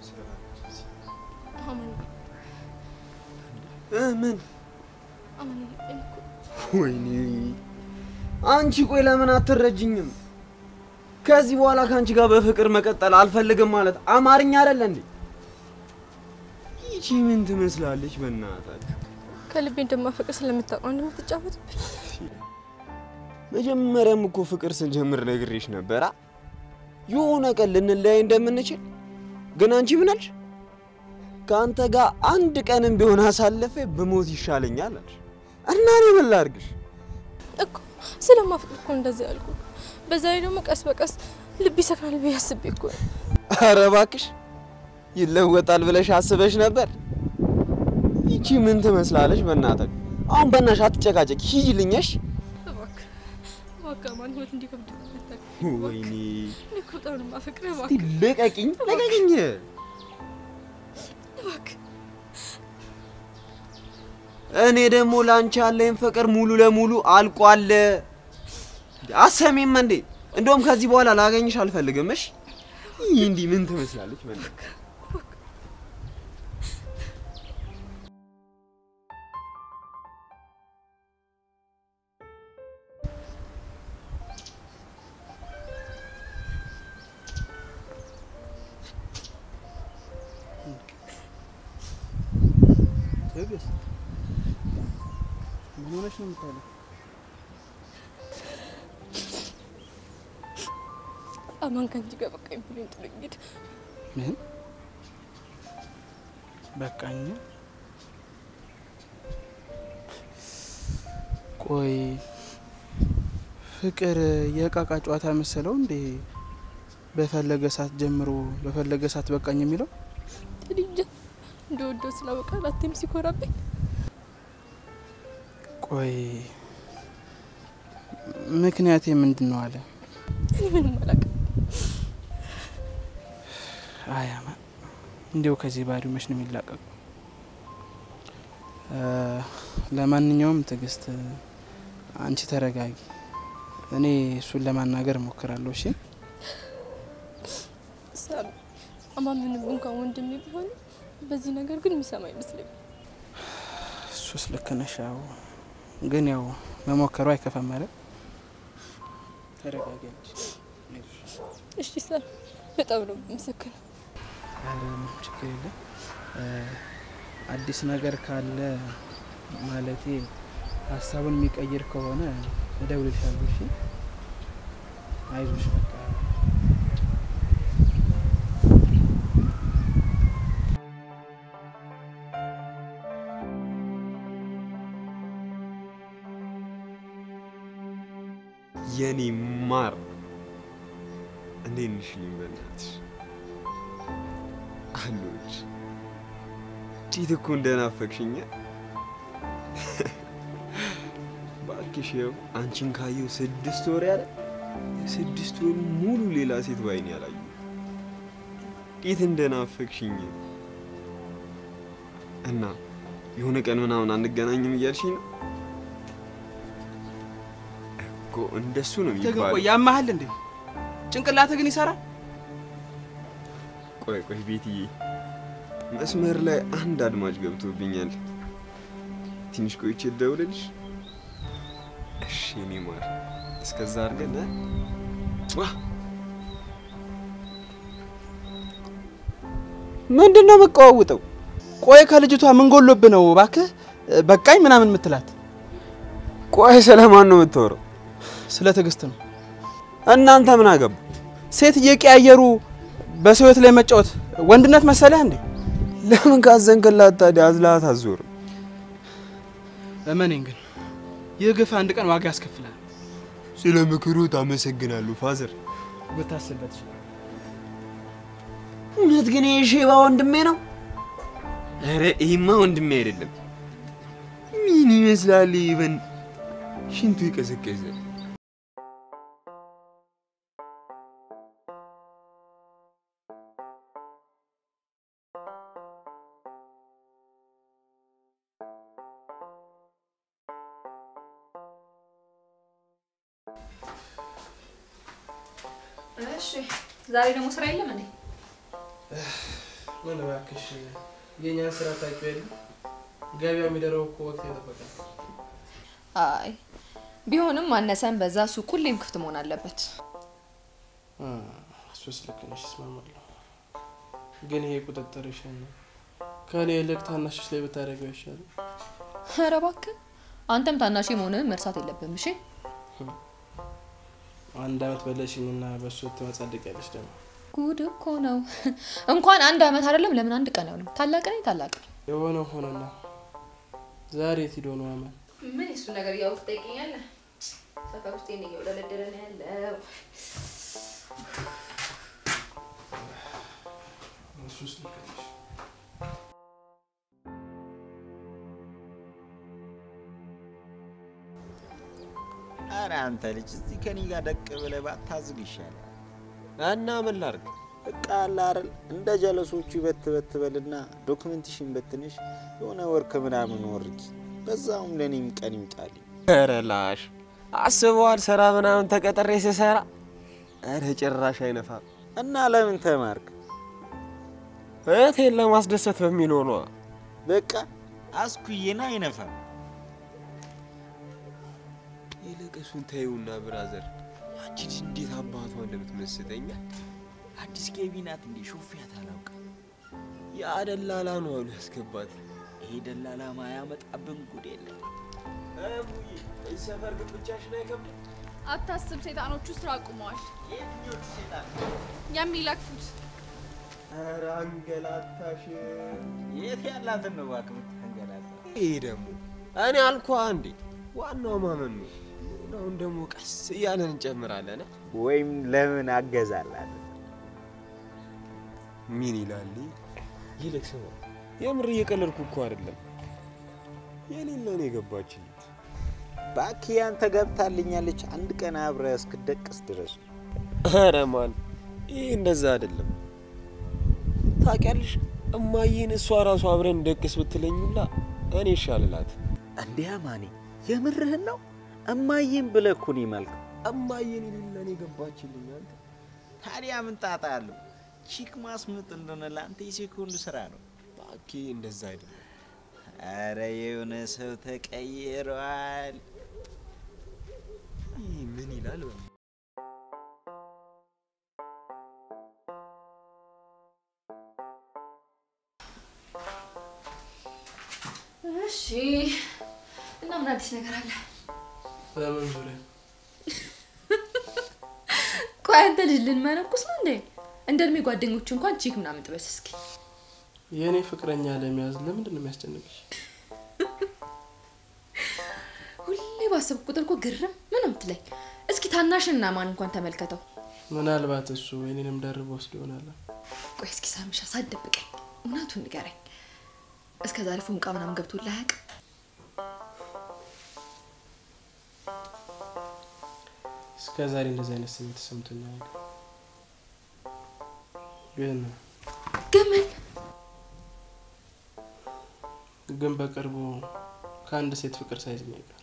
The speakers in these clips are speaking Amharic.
አማን እ ምን አማን እኔ እኮ ወይኔ አንቺ ቆይ ለምን አትረጅኝም? ከዚህ በኋላ ከአንቺ ጋር በፍቅር መቀጠል አልፈልግም ማለት አማርኛ አይደለ እንዴ? ይቺ ምን ትመስላለች? በእናታችሁ ከልቤ እንደማፈቅር ስለምታውቀው እንደምትጫወትብኝ መጀመሪያም እኮ ፍቅር ስንጀምር ነግሬሽ ነበራ የሆነ ቀን ልንለያይ እንደምንችል። ግን አንቺ ምን አልሽ? ከአንተ ጋር አንድ ቀንም ቢሆን አሳልፌ ብሞት ይሻለኛል አልሽ። እና እኔ ምን ላድርግሽ? እኮ ስለማፈቅር እኮ እንደዚህ ያልኩ። በዛ ላይ ደግሞ ቀስ በቀስ ልብ ይሰክናል ብዬ አስቤ እኮ ነው። ኧረ እባክሽ ይለወጣል ብለሽ አስበሽ ነበር? ይቺ ምን ትመስላለች? በእናትህ አሁን በእናትሽ አትጨቃጨቅ፣ ሂጂልኛሽ። እባክህ እባክህ አማን ህይወት እንዲከብድ ነው የምታውቀው። ወይኔ እኔ እኮ በጣም ነው የማፈቅርህ። እስቲ እባክህ ልቀቂኝ፣ ልቀቂኝ። እባክህ እኔ ደግሞ ላንቺ ያለኝ ፍቅር ሙሉ ለሙሉ አልቋል። አሰሚም እንዴ? እንደውም ከዚህ በኋላ ላገኝሽ አልፈልግም። እሺ ይህ እንዲህ ምን ትመስላለች? በእናትህ ትዕግስት ምን ሆነሽ ነው የምታለው? አማን ከአንቺ ጋር በቃኝ ብሎኝ ጥሎኝ ሄደ። ምን በቃኝ? ቆይ ፍቅር የእቃቃ ጨዋታ መሰለው እንዴ? በፈለገ ሰዓት ጀምሮ በፈለገ ሰዓት በቃኝ የሚለው እኔ እንጃ እንደወደው ስላወቃ ላቴም ሲኮራብኝ ቆይ ምክንያቴ ምንድን ነው አለ? እኔ ምንም አላውቅም። አይ አማን እንዲያው ከዚህ ባህሪው መች ነው የሚላቀቁ? ለማንኛውም ትዕግስት አንቺ ተረጋጊ። እኔ እሱን ለማናገር እሞክራለሁ። እሺ ሳሚ አማን ምንም እንኳን ወንድሜ ቢሆን በዚህ ነገር ግን የሚሰማ አይመስለኝም። እሱስ ልክ ነሽ። ያው ግን ያው መሞከሩ አይከፋም ማለት ተረጋጊ አንቺ። እሺ ሳሚ በጣም ነው የምሰክነው። ኧረ ምንም ችግር የለም። አዲስ ነገር ካለ ማለቴ ሀሳቡን የሚቀይር ከሆነ እደውልልሻለሁ። እሺ አይዞሽ በቃ የኔ ማር እንዴት ነሽ? ልኝ በእናትሽ አሎች እንዴት እኮ እንደናፈቅሽኝ እባክሽ። ይኸው አንቺን ካየው ስድስት ወር ያለ ስድስት ወር ሙሉ ሌላ ሴት ባይኔ ያላዩ እንዴት እንደናፈቅሽኝ እና የሆነ ቀን ምናምን አንገናኝም እያልሽኝ ነው እኮ እንደሱ ነው አንተ ግን የሚባለው። ቆይ ያማሃል እንዴ? ጭንቅላትህ ግን ይሰራል? ቆይ ቆይ ቤትዬ፣ መስመር ላይ አንድ አድማጭ ገብቶብኛል። ትንሽ ቆይቼ ልደውልልሽ። እሺ የኔ ማር፣ እስከዛ አድርገን ዋ ምንድን ነው የምቀዋውጠው? ቆይ ከልጅቷ ምን ጎሎብህ ነው እባክህ በቃኝ ምናምን የምትላት? ቆይ ስለማን ነው የምታወራው? ስለ ትዕግስት ነው። እናንተ ምን አገባ? ሴት እየቀያየሩ በሰው ሕይወት ላይ መጫወት ወንድነት መሰለህ እንዴ? ለምን ካዘንክላት ታዲያ አዝላት አዞርም? እመኔን ግን ይህ ግፍ አንድ ቀን ዋጋ ያስከፍላል። ስለ ምክሩ ታመሰግናለሁ ፋዘር። ብታስብበት ይችላል። እውነት ግን ይሄ ሼባ ወንድሜ ነው? ኧረ ይሄማ ወንድሜ አይደለም። ምን ይመስላል? ይበን ሽንቱ ይቀዘቀዘ። እሺ ዛሬ ደግሞ ስራ የለም እንዴ? ምን እባክሽ የእኛን ስራ ታውቂው የለ ገበያ የሚደረው እኮ ወቅት የጠበቀ ነው። አይ ቢሆንም አነሰን በዛ ሱቅ ሁሌም ክፍት መሆን አለበት። እ፣ እሱስ ልክ ነሽ፣ እስማማለሁ። ግን ይሄ ቁጥጥርሽን ከእኔ ይልቅ ታናሽሽ ላይ ብታደርገው ይሻላል። ኧረ እባክህ አንተም ታናሽ መሆንህን መርሳት የለብም እሺ። አንድ አመት በለሽኝና በእሱ ትመጻደቂያለሽ ደግሞ ጉድ እኮ ነው። እንኳን አንድ አመት አይደለም ለምን አንድ ቀን አይሆንም። ታላቅ ነኝ ታላቅ ነኝ። የሆነ ሆነና ዛሬ የት ሂዶ ነው አመን? ምን የሱ ነገር ያው ትጠይቀኛለህ? ሰፈር ውስጥ የኔ እየወለደለ ነው ያለው። እሱስ ልክ ነሽ። አረ አንተ ልጅ እስቲ ከኔ ጋር ደቅ ብለህ ባታዝግ ይሻላል። እና ምን ላድርግ? በቃ አለ አይደል እንደ ጀለሶቹ በት በት በልና ዶክመንትሽን በትንሽ የሆነ ወር ከምናምን ወርቂ፣ በዛውም ለእኔም ቀን ይምጣልኝ። ኧረ ላሽ አስበዋል። ስራ ምናምን ተቀጥሬ ስሰራ ኧረ ጭራሽ አይነፋም። እና ለምን ተማርክ? እህቴን ለማስደሰት በሚለው ነዋ። በቃ አስኩዬና አይነፋም። ይልቅ እሱን ተይውና ብራዘር፣ ያቺ ልጅ እንዴት አባቷ እንደምትመስጠኛ አዲስ ገቢ ናት እንዴ? ሾፊያት አላውቅም። ያ ደላላ ነው አሉ ያስገባት። ይሄ ደላላ ማያመጣብን ጉድ የለም። ሰፈር ግን ብቻሽን አይከብድም? አታስብ፣ ሰይጣኖቹ ስራ አቁመዋል። የትኞቹ ሴጣን? የሚለክፉት ኧረ አንገላታሽ። የት ያላትን ነው እባክህ የምትንገላታ? ይሄ ደግሞ እኔ አልኳ እንዴ፣ ዋናው ማመን ነው። አሁን ደግሞ ቀስ እያለን እንጨምራለን። ወይም ለምን አገዛላት? ምን ይላል? ይልቅ ስማ፣ የምር እየቀለድኩ እኮ አይደለም። የሌለ ነው የገባችልኝ። እባክህ ያንተ ገብታልኛለች። አንድ ቀን አብረህ እስክደቅስ ድረስ ኧረ ማን ይህ እንደዛ አይደለም። ታውቂያለሽ እማዬን እሷ ራሱ አብረን ደቅስ ብትለኝላ እኔ ይሻልላት። እንዲያ ማኔ የምርህን ነው? እማዬን ብለህ እኮ ነው የማልከው። እማዬን የሌለ ነው የገባችልኝ። አንተ ታዲያ ምን ጣጣ አለው? ቺክ ማስምጥ እንደሆነ ለአንተ የሴኮንድ ስራ ነው። እባክህ እንደዛ አይደለም። አረ የሆነ ሰው ተቀይሯል። ይህ ምን ይላል? እሺ እና ምን አዲስ ነገር አለ? በምን ዙሪያ? ቆይ አንተ ልጅ ልንመነኩስ ነው እንዴ? እንደ እድሜ ጓደኞች እንኳን ቺክ ምናምን ጥበስ እስኪ። የእኔ ፍቅረኛ ለመያዝ ለምንድን ነው የሚያስጨንቅሽ? ሁሌ ባሰብኩ ቁጥር እኮ ግርም ምንም ትለኝ። እስኪ ታናሽና ማን እንኳን ተመልከተው። ምናልባት እሱ የኔንም ደርቦ ወስዶ ይሆናል። ቆይ እስኪ ሳምሻ ሳትደብቀኝ እውነቱን ንገረኝ። እስከ ዛሬ ፎንቃ ምናምን ገብቶልህ አያውቅም? እስከ ዛሬ እንደዚህ አይነት ስሜት ተሰምቶኝ አያውቅም። ግን ግን ምን ግን በቅርቡ ከአንድ ሴት ፍቅር ሳይዝኝ አይቀር።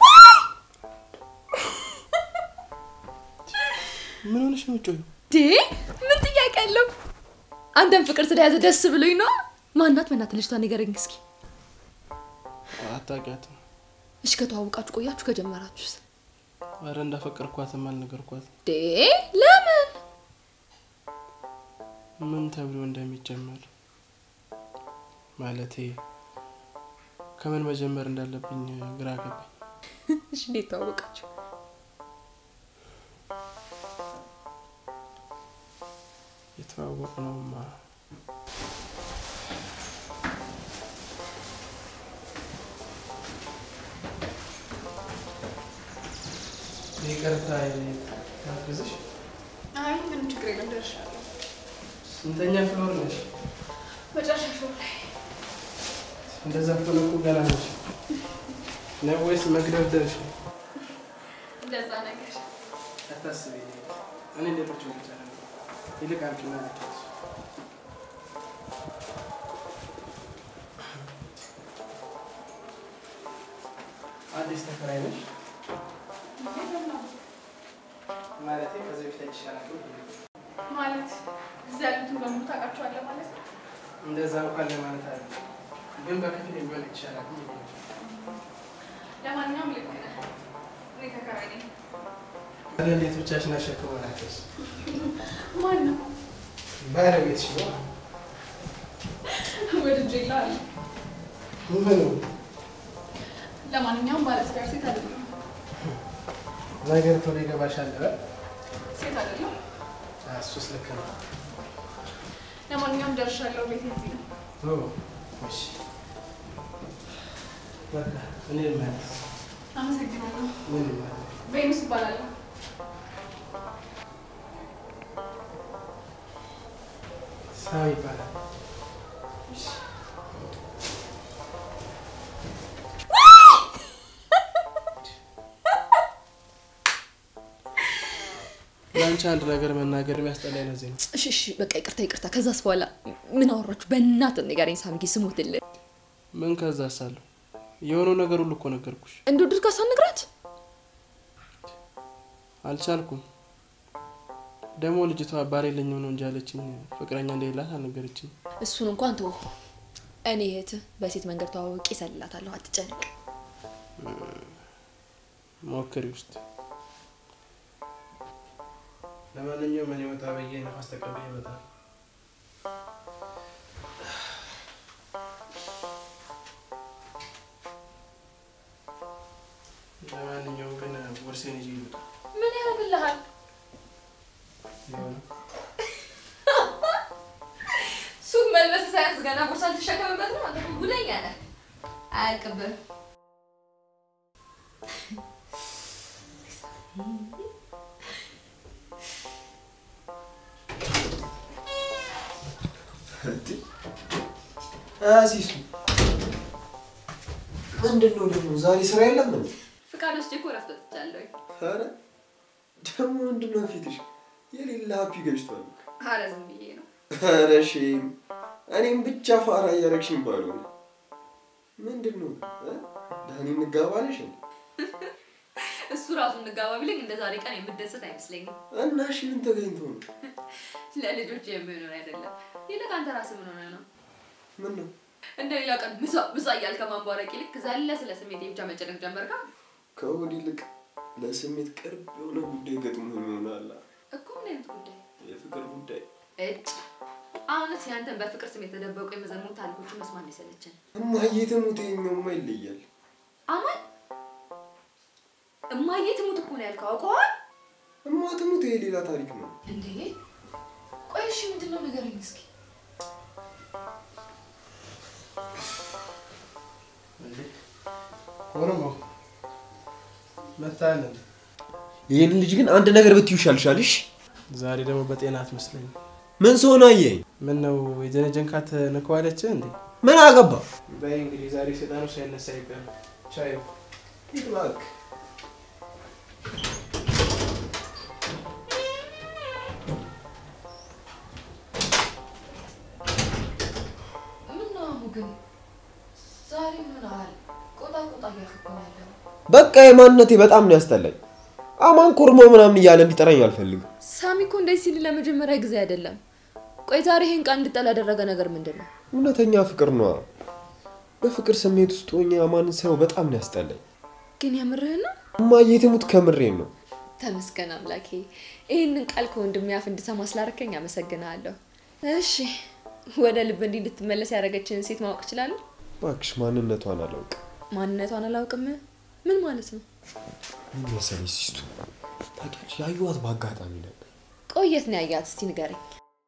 ምን ሆነሽ ነው የምትጮይው? ዴ ምን ጥያቄ አለው? አንተን ፍቅር ስለያዘ ደስ ብሎኝ ነው። ማናት? በእናትህ ልጅቷ ንገረኝ እስኪ። አታውቂያትም? እሺ ከተዋወቃችሁ ቆያችሁ? ከጀመራችሁስ? አረ እንዳፈቀርኳትም አልነገርኳትም። ዴ ለምን? ምን ተብሎ እንደሚጀመር ማለቴ ከምን መጀመር እንዳለብኝ ግራ ገባኝ። እሺ እንዴት ተዋወቃችሁ? የተዋወቅ ነውማ ይቅርታ ታግዝሽ። አይ ምንም ችግር የለም ደርሻለሁ። ስንተኛ ፍሎር ነሽ? መጨረሻ ሾው ላይ እንደዛ ከሆነ እኮ ገና ነሽ ነው ወይስ መግደርደርሽ ነው? እንደዛ ነገር አታስቢ፣ እኔ ሌሎች ብቻ ይልቅ አንቺና ልጫወት። አዲስ ተከራይ ነሽ? ማለቴ ከዚህ በፊት አይቼሽ አላውቅም። ማለት እዚህ ያሉትን በሙሉ ታውቃቸዋለህ ማለት ነው። እንደዛ እንኳን ለማለት አለ ግን በከፊል የሚሆን ይቻላል። ለማንኛውም ልክ ነህ። እኔ ተከራይ ነኝ። ታዲያ እንዴት ብቻሽን አሸክመናቸውስ? ማን ነው? ባለቤትሽ ነው። ወድጄ ይላል። ምኑ ለማንኛውም ባለትዳር ሴት አይደለም። ነገር ቶሎ ይገባሻል። እ? ሴት አይደለም። እሱስ ልክ ነው። ለማንኛውም ደርሻለሁ። ቤት እዚህ ነው። ኦ፣ እሺ በቃ እኔ ልመለስ። አመሰግናለሁ። ምን ልመለስ? ቬኑስ እባላለሁ። ሳም ይባላል። ለአንቺ አንድ ነገር መናገር የሚያስጠላኝ ለዚህ ነው። እሺ እሺ በቃ ይቅርታ ይቅርታ። ከዛስ በኋላ ምን አወራችሁ? በእናትህ ንገረኝ ሳምጊ፣ ስሞትልህ ምን ከዛ ሳለሁ የሆነው ነገር ሁሉ እኮ ነገርኩሽ። እንደ ድርጋ ሳንግራት አልቻልኩም። ደግሞ ልጅቷ ባል የለኝም ነው እንጂ ያለችኝ ፍቅረኛ እንደሌላት አልነገረችኝ። እሱን እንኳን ተው። እኔ እህትህ በሴት መንገድ ተዋውቄ እሰልላታለሁ፣ አትጨነቅ። ሞክሪ ውስጥ ለማንኛውም እኔ ወጣ ብዬ ነፋስ ተቀብዬ እመጣለሁ። ለማንኛውም ግን ቦርሴን ይዤ ልውጣ። ምን ያደርግልሃል? የሆነ ሱፍ መልበስ ሳያንስ ገና ቦርሳ ልትሸከምበት ነው። አንተ እኮ ጉደኛ ነህ። አያልቅብህ። ሲሱ ምንድን ነው ደግሞ ዛሬ ስራ የለም እንዴ? ፍቃድ ወስጄ እኮ እረፍት ወጥቻለሁ። ኧረ ደግሞ ምንድን ነው ፊትሽ የሌላ ሀፒ ገጭቷል። ኧረ ዝም ብዬ ነው። ኧረ ሼም እኔም ብቻ ፋራ እያረግሽኝ ባልሆነ ምንድን ነው እ? ዳኒ እንጋባለሽ እንዴ? እሱ ራሱ እንጋባ ቢለኝ እንደ ዛሬ ቀን የምደሰት አይመስለኝም። እና እሺ ምን ተገኝቶ ነው? ለልጆች የሚሆነውን አይደለም። ይልቅ አንተ ራስህ ምን ሆነህ ነው? ምን ነው እንደ ሌላ ቀን ምሳ ምሳ እያልክ ከማንቧረቅ ይልቅ ዘለ ስለ ስሜቴ ብቻ መጨነቅ ጀመርካ ከወዲህ ይልቅ ለስሜት ቅርብ የሆነ ጉዳይ ገጥሞ ይሆናል። እኮ ምን አይነት ጉዳይ የፍቅር ጉዳይ እጭ አሁንስ ያንተን በፍቅር ስም የተደበቁ የመዘሙት ታሪኮችን መስማት ነው የሰለቸን። እማዬ ትሙት የኛውማ ይለያል። አማን እማዬ ትሙት እኮ ነው ያልከው አውቀዋል እማ ትሙት ይሄ ሌላ ታሪክ ነው። እንዴ? ቆይ እሺ ምንድን ነው ንገረኝ እስኪ። እንዴ ኦሮሞ መታለ እንዴ? ይህን ልጅ ግን አንድ ነገር ብትዩ ይሻልሻልሽ። ዛሬ ደግሞ በጤና አትመስለኝም። ምን ሰሆን አየኝ? ምን ነው የጀነጀንካት ንከዋለች እንዴ? ምን አገባ? በይ እንግዲህ ዛሬ ሰይጣኑ ሳይነሳ ይቀር ቻዩ ሂድ እባክህ። ምን ነው አሙ ግን ዛሬ ምን አለ ቆጣ ቆጣ እያልክ እኮ ነው ያለው። በቃ የማንነቴ በጣም ነው ያስጠላኝ። አማን ኮርሞ ምናምን እያለ እንዲጠራኝ አልፈልግም። ሳሚ እኮ እንደዚህ ሲል ለመጀመሪያ ጊዜ አይደለም። ቆይ ዛሬ ይሄን ቃል እንድጠላ ያደረገ ነገር ምንድን ነው? እውነተኛ ፍቅር ነዋ። በፍቅር ስሜት ውስጥ ሆኜ አማንን ሳየው በጣም ነው ያስጠላኝ። ግን የምርህን ነው? እማዬ ትሙት ከምሬን ነው። ተመስገን አምላኬ፣ ይህንን ቃል ከወንድሜ አፍ እንድሰማ ስላደረከኝ አመሰግናለሁ። እሺ ወደ ልብ እንዲህ እንድትመለስ ያደረገችን ሴት ማወቅ እችላለሁ? እባክሽ ማንነቷን አላውቅም። ማንነቷን አላውቅም። ምን ማለት ነው? ምን መሰለሽ ሲስቱ ታውቂያለሽ፣ ያየኋት በአጋጣሚ ነበር። ቆየት ነው ያያት? እስቲ ንገረኝ።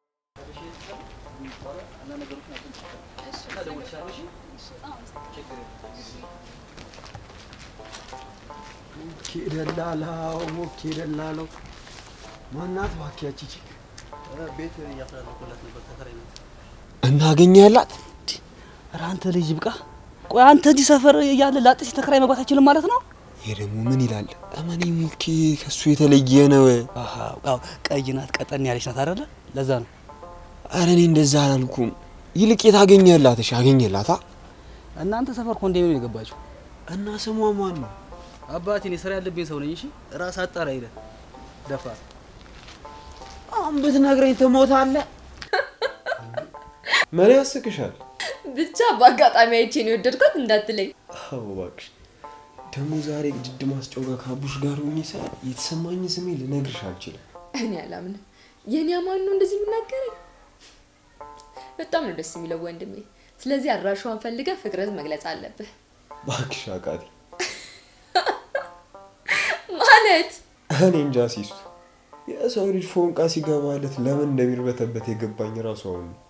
ኬደላላው ኬደላለው ማናት ባኪያቺ ቤት እያፈላለኩላት ነበር ተከራይ ናት። እናገኛላት ኧረ አንተ ልጅ ብቃ። ቆይ አንተ እዚህ ሰፈር እያለ ላጤ ተከራይ መግባት አይችልም ማለት ነው? ይሄ ደግሞ ምን ይላል? እመኔ ሙኬ ከሱ የተለየ ነው። አሃ ያው ቀይ ናት፣ ቀጠን ያለች ናት አይደለ? ለዛ ነው። አረ እኔ እንደዛ አላልኩም። ይልቅ የታገኘላት? እሺ አገኘላታ እናንተ ሰፈር ኮንዶሚኒየም የገባችው እና ስሟ ማን ነው? አባቴ እኔ ስራ ያለብኝ ሰው ነኝ። እሺ ራስ አጣራ ሄደ ደፋር አሁን ብትነግረኝ ትሞታለህ። ምን ያስቅሻል? ብቻ በአጋጣሚ አይቼ ነው የወደድኳት እንዳትለኝ። አዎ እባክሽ። ደግሞ ዛሬ ጅድ ማስጫው ጋር ከአቡሽ ጋር ሆኜ ሳይ የተሰማኝ ስሜ ልነግርሽ አልችልም። እኔ አላምንም። የኔ አማን ነው እንደዚህ የሚናገረኝ። በጣም ነው ደስ የሚለው ወንድሜ። ስለዚህ አድራሻዋን ፈልገህ ፍቅርህን መግለጽ አለብህ። እባክሽ አቃቴ፣ ማለት እኔ እንጃ ሲሱ የሰው ልጅ ፎንቃ ሲገባለት ለምን እንደሚርበተበት የገባኝ ራሱ አሁን ነው።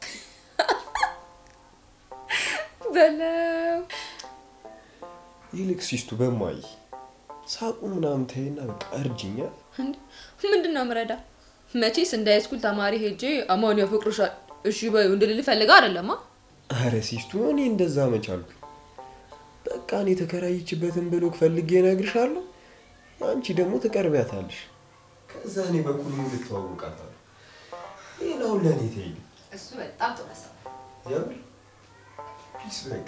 በለው ይልቅ ሲስቱ በማይ ሳቁ ምናምን ተይና በቃ እርጅኛል። እንዴ፣ ምንድን ነው ምረዳ? መቼስ እንደ ሃይስኩል ተማሪ ሄጄ አማን ያፈቅርሻል እሺ በዩ እንድልል ፈልገህ አይደለማ። አረ ሲስቱ እኔ እንደዛ መቻልኩ። በቃ እኔ የተከራየችበትን ብሎክ ፈልጌ እነግርሻለሁ። አንቺ ደግሞ ትቀርቢያታለሽ። ከዛ እኔ በኩል ሙሉ ትተዋወቃታለሁ። ሌላውን ለእኔ ተይኝ። እሱ በጣም ጥሩ ሀሳብ። የምር ፒስ በቃ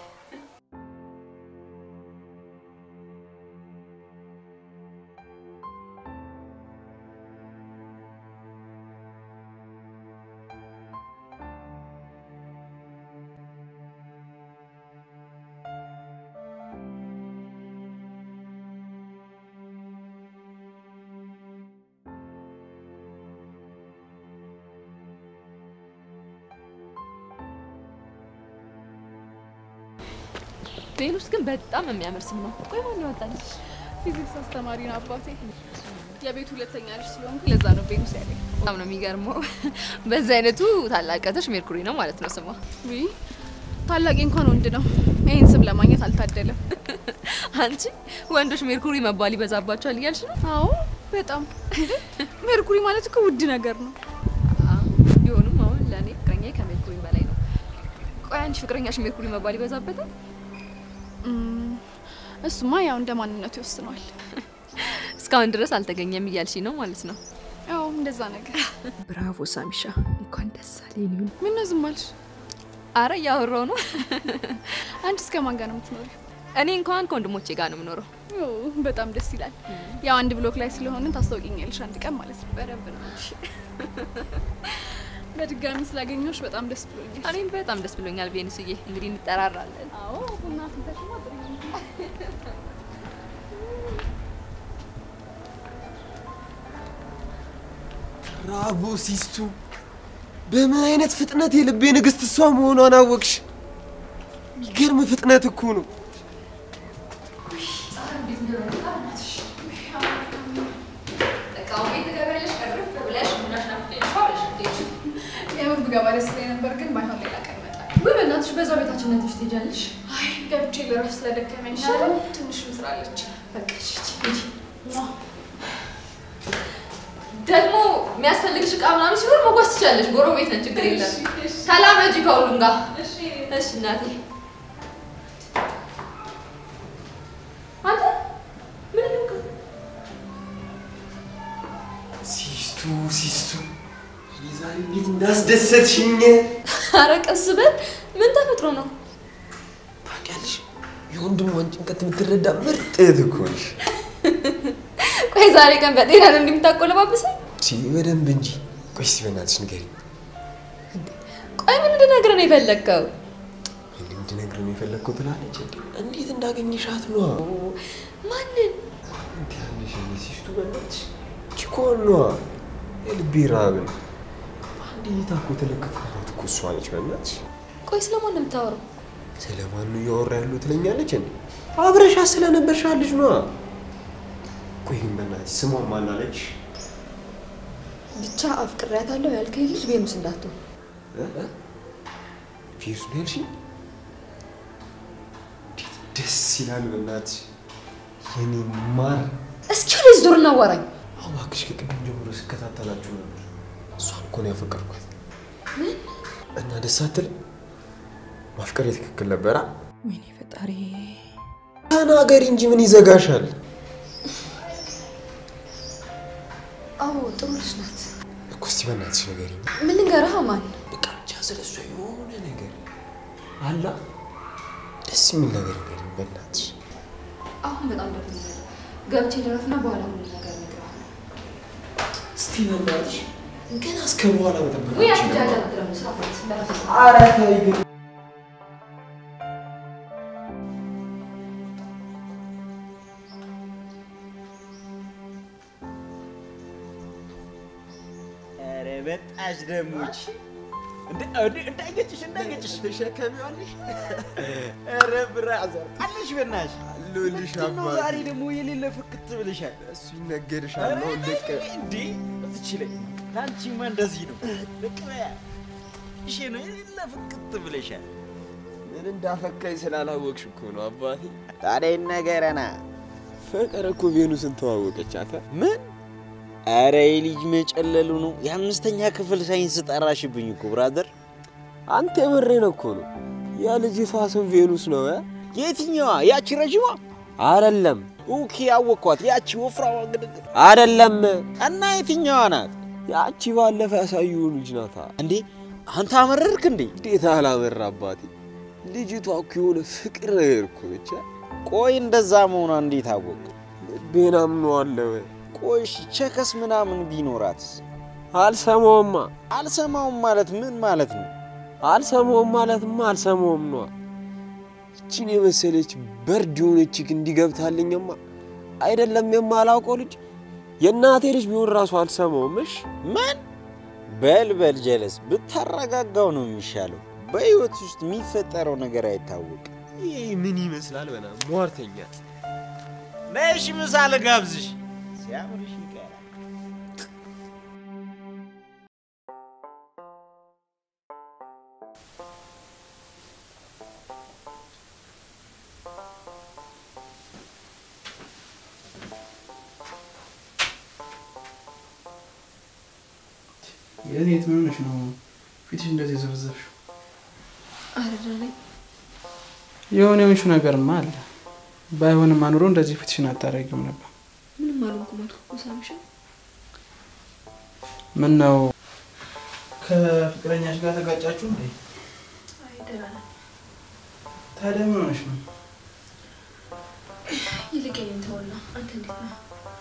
ቬኑስ ግን በጣም የሚያምር ስም ነው። ቆይ ማን ያወጣልሽ? ፊዚክስ አስተማሪ ነው አባቴ። የቤት ሁለተኛ ልጅ ስለሆንኩ ለዛ ነው ቬኑስ ያለኝ። በጣም ነው የሚገርመው። በዚህ አይነቱ ታላቀትሽ ሜርኩሪ ነው ማለት ነው ስሟ። ውይ ታላቄ እንኳን ወንድ ነው። ይህን ስም ለማግኘት አልታደለም። አንቺ ወንዶች ሜርኩሪ መባል ይበዛባቸዋል እያልሽ ነው? አዎ በጣም እንዴ! ሜርኩሪ ማለት እኮ ውድ ነገር ነው። ቢሆንም አሁን ለእኔ ፍቅረኛ ከሜርኩሪ በላይ ነው። ቆይ አንቺ ፍቅረኛሽ ሜርኩሪ መባል ይበዛበታል? እም፣ እሱማ ያው እንደ ማንነቱ ይወስነዋል። እስካሁን ድረስ አልተገኘም እያልሽ ነው ማለት ነው? ያው እንደዛ ነገር። ብራቮ ሳሚሻ፣ እንኳን ደስ አለኝ። ይሁን ምን ነው ዝም አልሽ? አረ እያወራው ነው። አንቺ እስከ ማን ጋር ነው የምትኖሪው? እኔ እንኳን ከወንድሞቼ ጋር ነው የምኖረው። ኦ፣ በጣም ደስ ይላል። ያው አንድ ብሎክ ላይ ስለሆንን ታስታውቂኛለሽ አንድ ቀን ማለት ነው። በደንብ ነው። በድጋሚ ስላገኘሁሽ በጣም ደስ ብሎኛል። እኔም በጣም ደስ ብሎኛል ቬኑስዬ። እንግዲህ እንጠራራለን። አዎ ቡና ፍንተሽማ ጥሩ ነው። ብራቮ ሲስቱ፣ በምን አይነት ፍጥነት የልቤ ንግስት እሷ መሆኗን አወቅሽ? የሚገርም ፍጥነት እኮ ነው። የምር ብገባ ደስ ይለኝ ነበር፣ ግን ባይሆን ሌላ ቀን እመጣለሁ። ወይ በእናትሽ በዛው ቤታችን ነትሽ ትሄጃለሽ። አይ ገብቼ ልረፍ ስለደከመኝ ደግሞ ትንሽ ምስራለች። በቃ እሺ፣ ሂጂ፣ ሂጂ። ደግሞ የሚያስፈልግሽ እቃ ምናምን ሲኖር መጓዝ ትችላለሽ። ጎረቤት ነን፣ ችግር የለም። ተላመጂ ከሁሉም ጋር። እሺ እናቴ። አንተ ምን ነው ሲስቱ ሲስቱ፣ የዛሬ እንዴት እንዳስደሰትሽኝ ኧረ ቀስ በል። ምን ተፈጥሮ ነው? ታውቂያለሽ። የወንድሟን ጭንቀት የምትረዳ ምርጥ እህት እኮ ነሽ። ቆይ ዛሬ ቀን በጤና ነው እንደምታቆለባብሰኝ? ሲ በደንብ እንጂ። ቆይ እስኪ በእናትሽ ንገሪኝ። ቆይ ምን እንድነግርህ ነው የፈለግከው? እኔ እንድነግርህ ነው የፈለግኩት ትላለች። እንዴ እንዴት እንዳገኘሻት ነዋ። ማንን? እንዴ ያለሽ እኔ ሲስቱ በእናትሽ ቺኮን ነዋ። የልቤ ረሃብን አንድ እይታ እኮ የተለከፍኩባት እኮ እሷ ነች። በእናትሽ ቆይ ስለማን ነው የምታወራው? ስለማን ነው እያወራ ያለው ትለኛለች እንዴ? አብረሻት ስለነበርሻ ልጅ ነዋ። ቆይ ግን በእናትሽ ስሟን ማን አለች? ብቻ አፍቅሬያታለሁ ያልከኝ ልጅ ቬኑስ እንዳትሆን። ፊርስ ነው ያልሽኝ? እንዴት ደስ ይላል በእናትሽ የኔ ማር። እስኪ ወደዚህ ዞር እናዋራኝ። አዎ እባክሽ ከቅድም ጀምሮ ስከታተላችሁ ነበር። እሷን እኮ ነው ያፈቀርኳት። እና ደስ አትልም? ማፍቀር የትክክል ነበራ። ወይኔ ፈጣሪ። ተናገሪ እንጂ ምን ይዘጋሻል? አዎ ጥሩ ልጅ ናት። እኮ እስቲ በእናትሽ ንገሪኝ። ምን ልንገርህ አማን? በቃ ብቻ ስለ እሷ የሆነ ነገር አላ ደስ የሚል ነገር ንገሪኝ በእናትሽ። አሁን በጣም ደክሞኛል። ገብቼ ልረፍና በኋላ ምን ነገር እነግርሃለሁ። እስቲ በእናትሽ ገና እስከ በኋላ መጠበቅ ወይ አልችልም። አትጃጃ ደግሞ ስራት በራስህ ኧረ ተይ ግን ኧረ በጣሽ ደሞች እንዳይገጭሽ እንዳይገጭሽ ተሸከሚዋለሽ ኧረ ብራዘር አለሽ በናትሽ አለሁልሽ ምንድን ነው አባቴ። ዛሬ ደግሞ የሌለ ፍክት ብልሻል እሱ ይነገርሻል ነው ልቅ እንዴ ትችለኝ ለአንቺማ እንደዚህ ነው ልቅ በያ እሺ ነው የሌለ ፍክት ብለሻል ምን እንዳፈካኝ ስላላወቅሽ እኮ ነው አባቴ። ታዲያ ይነገረና ፍቅር እኮ ቬኑስን ተዋወቀቻት። ምን ኧረ የልጅ መጨለሉ ነው የአምስተኛ ክፍል ሳይንስ ጠራሽብኝ እኮ ብራዘር አንተ የምሬን እኮ ነው። የልጅቷ ስም ቬኑስ ነው እ? የትኛዋ ያቺ ረዥሟ አይደለም ኦኬ አወቅኳት ያቺ ወፍራዋ ግድግድ አይደለም፣ እና የትኛዋ ናት ያቺ ባለፈ ያሳዩን ልጅ ናታ። እንዴ አንተ አመረርክ እንዴ እንዴት አላመራ አባቴ። ልጅቷ እኮ የሆነ ፍቅር ነገር እኮ ነች። እ? ቆይ እንደዛ መሆኗ እንዴት አወቅ ልቤን አምነዋለሁ። ቆይ እሺ ቸከስ ምናምን ቢኖራትስ አልሰማውማ አልሰማውም ማለት ምን ማለት ነው አልሰማውም ማለትማ አልሰማውም ነዋ። ይችን የመሰለች በርድ የሆነች ችክ እንዲገብታልኝማ አይደለም የማላውቀው ልጅ የእናቴ ልጅ ቢሆን ራሱ አልሰማውም። እሽ ምን በል በል ጀለስ ብታረጋጋው ነው የሚሻለው በህይወት ውስጥ የሚፈጠረው ነገር አይታወቅም ይህ ምን ይመስላል? በና ሟርተኛ ነሽ ምሳል ጋብዝሽ ሲያምርሽ ይቀራል የት ምን ሆነሽ ነው ፊትሽ እንደዚህ የዘበዘብሽው? አረዳለኝ የሆነ የሆንሽው ነገርማ አለ። ባይሆንም አኑሮ እንደዚህ ፊትሽን አታረጊውም ነበር። ምንም አልሆንኩም አልኩ እኮ ሳምሻ። ምን ነው ከፍቅረኛሽ ጋር ተጋጫችሁ እንዴ? አይ ደህና ነን። ታዲያ ምን ሆነሽ ነው? ይልቅ የኔን ተወና፣ አንተ እንዴት ነህ?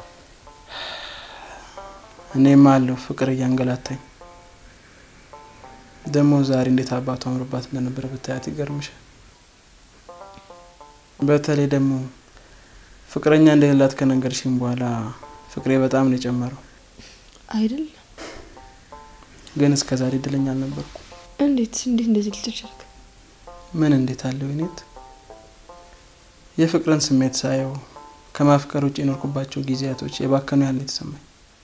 እኔም አለሁ ፍቅር እያንገላታኝ። ደግሞ ዛሬ እንዴት አባቱ አምሮባት እንደነበረ ብታያት ይገርምሻል። በተለይ ደግሞ ፍቅረኛ እንደሌላት ከነገርሽኝ በኋላ ፍቅሬ በጣም ነው የጨመረው። አይደል? ግን እስከ ዛሬ እድለኛ አልነበርኩ። እንዴት እንዴት እንደዚህ ልትል ቻልክ? ምን እንዴት አለው ይኔት የፍቅርን ስሜት ሳየው ከማፍቀር ውጭ የኖርኩባቸው ጊዜያቶች የባከኑ ያለ የተሰማኝ።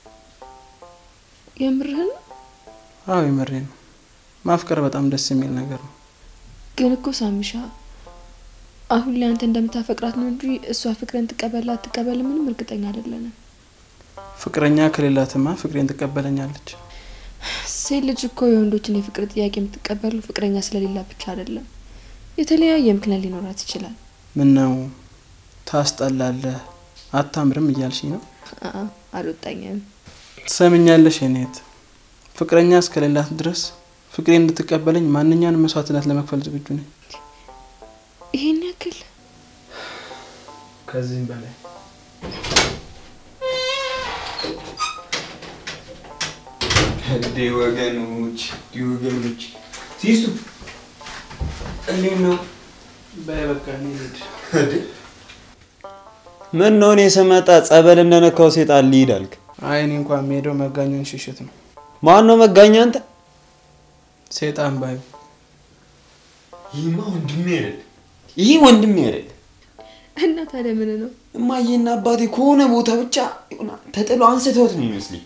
የምርህን? አዎ የመሬ ነው። ማፍቀር በጣም ደስ የሚል ነገር ነው። ግን እኮ ሳሚሻ አሁን ላይ አንተ እንደምታፈቅራት ነው እንጂ እሷ ፍቅርን ትቀበል አትቀበል ምንም እርግጠኛ አይደለንም። ፍቅረኛ ከሌላትማ ፍቅሬን ትቀበለኛለች። ሴት ልጅ እኮ የወንዶችን የፍቅር ጥያቄ የምትቀበሉ ፍቅረኛ ስለሌላ ብቻ አይደለም። የተለያየ ምክንያት ሊኖራት ይችላል። ምን ነው ታስጠላለህ፣ አታምርም እያልሽኝ ነው? አአ አልወጣኝም። ትሰምኛለሽ የኔት ፍቅረኛ እስከሌላት ድረስ ፍቅሬን እንድትቀበለኝ ማንኛውንም መስዋዕትነት ለመክፈል ዝግጁ ነኝ። ይሄን ያክል ከዚህም በላይ እንዴ ወገኖች፣ እንዴ ወገኖች፣ ሲሱ እንዴት ነው? በበቃ ልሂድ። ምን ነው እኔ ስመጣ ጸበል እንደነካው ሴጣን ልሂድ አልክ? አይ እኔ እንኳን የምሄደው መጋኛውን ሽሽት ነው። ማን ነው መጋኛ? አንተ? ሴጣን ባዩ ይህማ ወንድሜ አይደል? ይህ ወንድሜ አይደል? እና ታዲያ ምን ነው? እማዬና አባቴ ከሆነ ቦታ ብቻ የሆነ ተጥሎ አንስተውት ነው ይመስለኝ።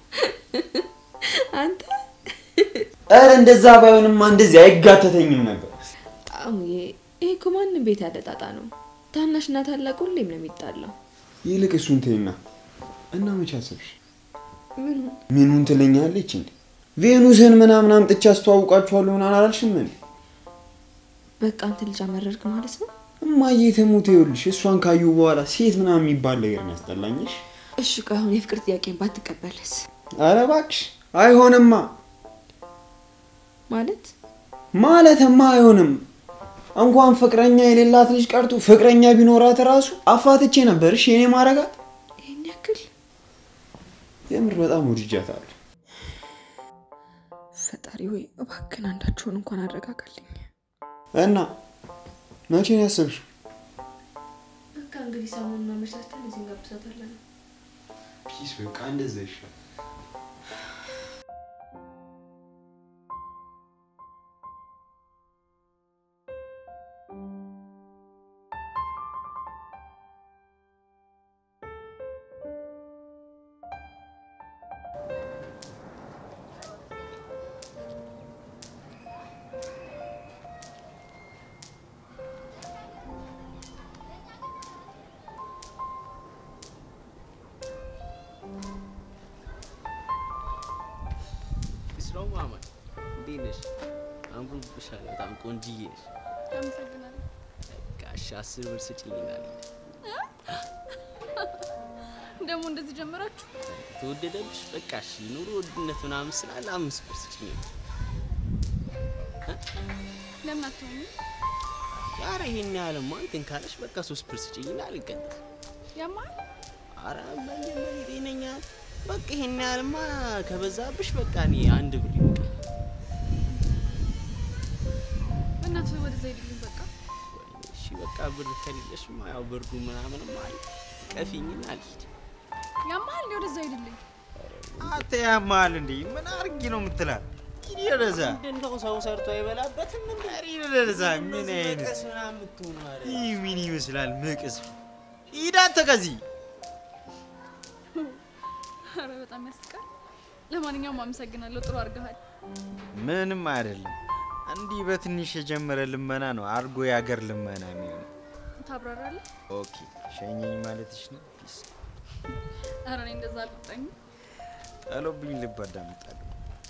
አንተ ኧረ እንደዛ ባይሆንማ እንደዚህ አይጋተተኝም ነበር። አሙዬ፣ ይሄ እኮ ማንም ቤት ያለ ጣጣ ነው። ታናሽና ታላቅ ሁሌም ነው የሚጣላው። ይልቅ እሱን ተይና እና መቼ አሰብሽ? ምኑ ምኑን ትለኛለች እንዴ? ቬኑስን ምናምን አምጥቼ አስተዋውቃችኋለሁ ምናምን አላልሽም እንዴ? በቃ አንተ ልጅ አመረርክ ማለት ነው? እማዬ ትሙት፣ ይኸውልሽ እሷን ካዩ በኋላ ሴት ምናምን የሚባል ነገር ነው ያስጠላኝሽ። እሺ ቆይ አሁን የፍቅር ጥያቄን ባትቀበልስ? ኧረ እባክሽ አይሆንማ። ማለት ማለትማ አይሆንም። እንኳን ፍቅረኛ የሌላት ልጅ ቀርቶ ፍቅረኛ ቢኖራት ራሱ አፋትቼ ነበር እሺ የኔ ማረጋት። ይሄን ያክል የምር በጣም ወድጃታለሁ። ፈጣሪ ወይ እባክን አንዳችሁን እንኳን አረጋጋልኝ። እና መቼ ነው ያሰብሽው? በቃ እንግዲህ ሰሞኑን አመቻችተን እዚህ እንጋብዛታለን። ፒስ በቃ እንደዛ ይሻል። ስራው ማማን እንዴት ነሽ? አምሮብሻል። በጣም ቆንጅዬ ነሽ። አመሰግናለሁ። ጋሽ አስር ብር ስጭኝናል። ደግሞ እንደዚህ ጀመራችሁ? ተወደደብሽ? በቃ እሺ፣ ኑሮ ውድነት ምናምን ስላለ አምስት ብር ስጭኝ። ለምን አትሆኑ? ኧረ ይሄን ያህልማ እንትን ካለሽ በቃ ሶስት ብር ስጭኝና አልቀጥል። ያማል ኧረ መጀመሪያ ጤነኛ በቃ ይሄን ያህልማ ከበዛብሽ በቃ እኔ አንድ ብር ይበቃል። በእናትህ ወደዛ ሄድልኝ በቃ። እሺ በቃ ብር ከሌለሽማ ያው ብርዱ ምናምንም አለ ቀፊኝና አልሂድ። ያማል ወደዛ ሄድልኝ። አንተ ያማል እንዴ? ምን አርጊ ነው የምትላት? ሂድ ወደዛ። ምንድነው ሰው ሰርቶ አይበላበትም እንዴ? ሂድ ወደዛ። ምን አይነት መቀስ ምናምን የምትሆኑ ኧረ ይህ ምን ይመስላል? መቅስ ሂድ አንተ ከዚህ ኧረ በጣም ያስቃል። ለማንኛውም አመሰግናለሁ። ጥሩ አድርገሃል። ምንም አይደለም። እንዲህ በትንሽ የጀመረ ልመና ነው አርጎ የአገር ልመና የሚሆነው። ታብራራለህ? ኦኬ ሸኘኝ ማለትሽ ነው? ፒስ ኧረ እኔ እንደዛ አልቆጣኝም። ጣሎብኝ ልብ አዳምጣለሁ።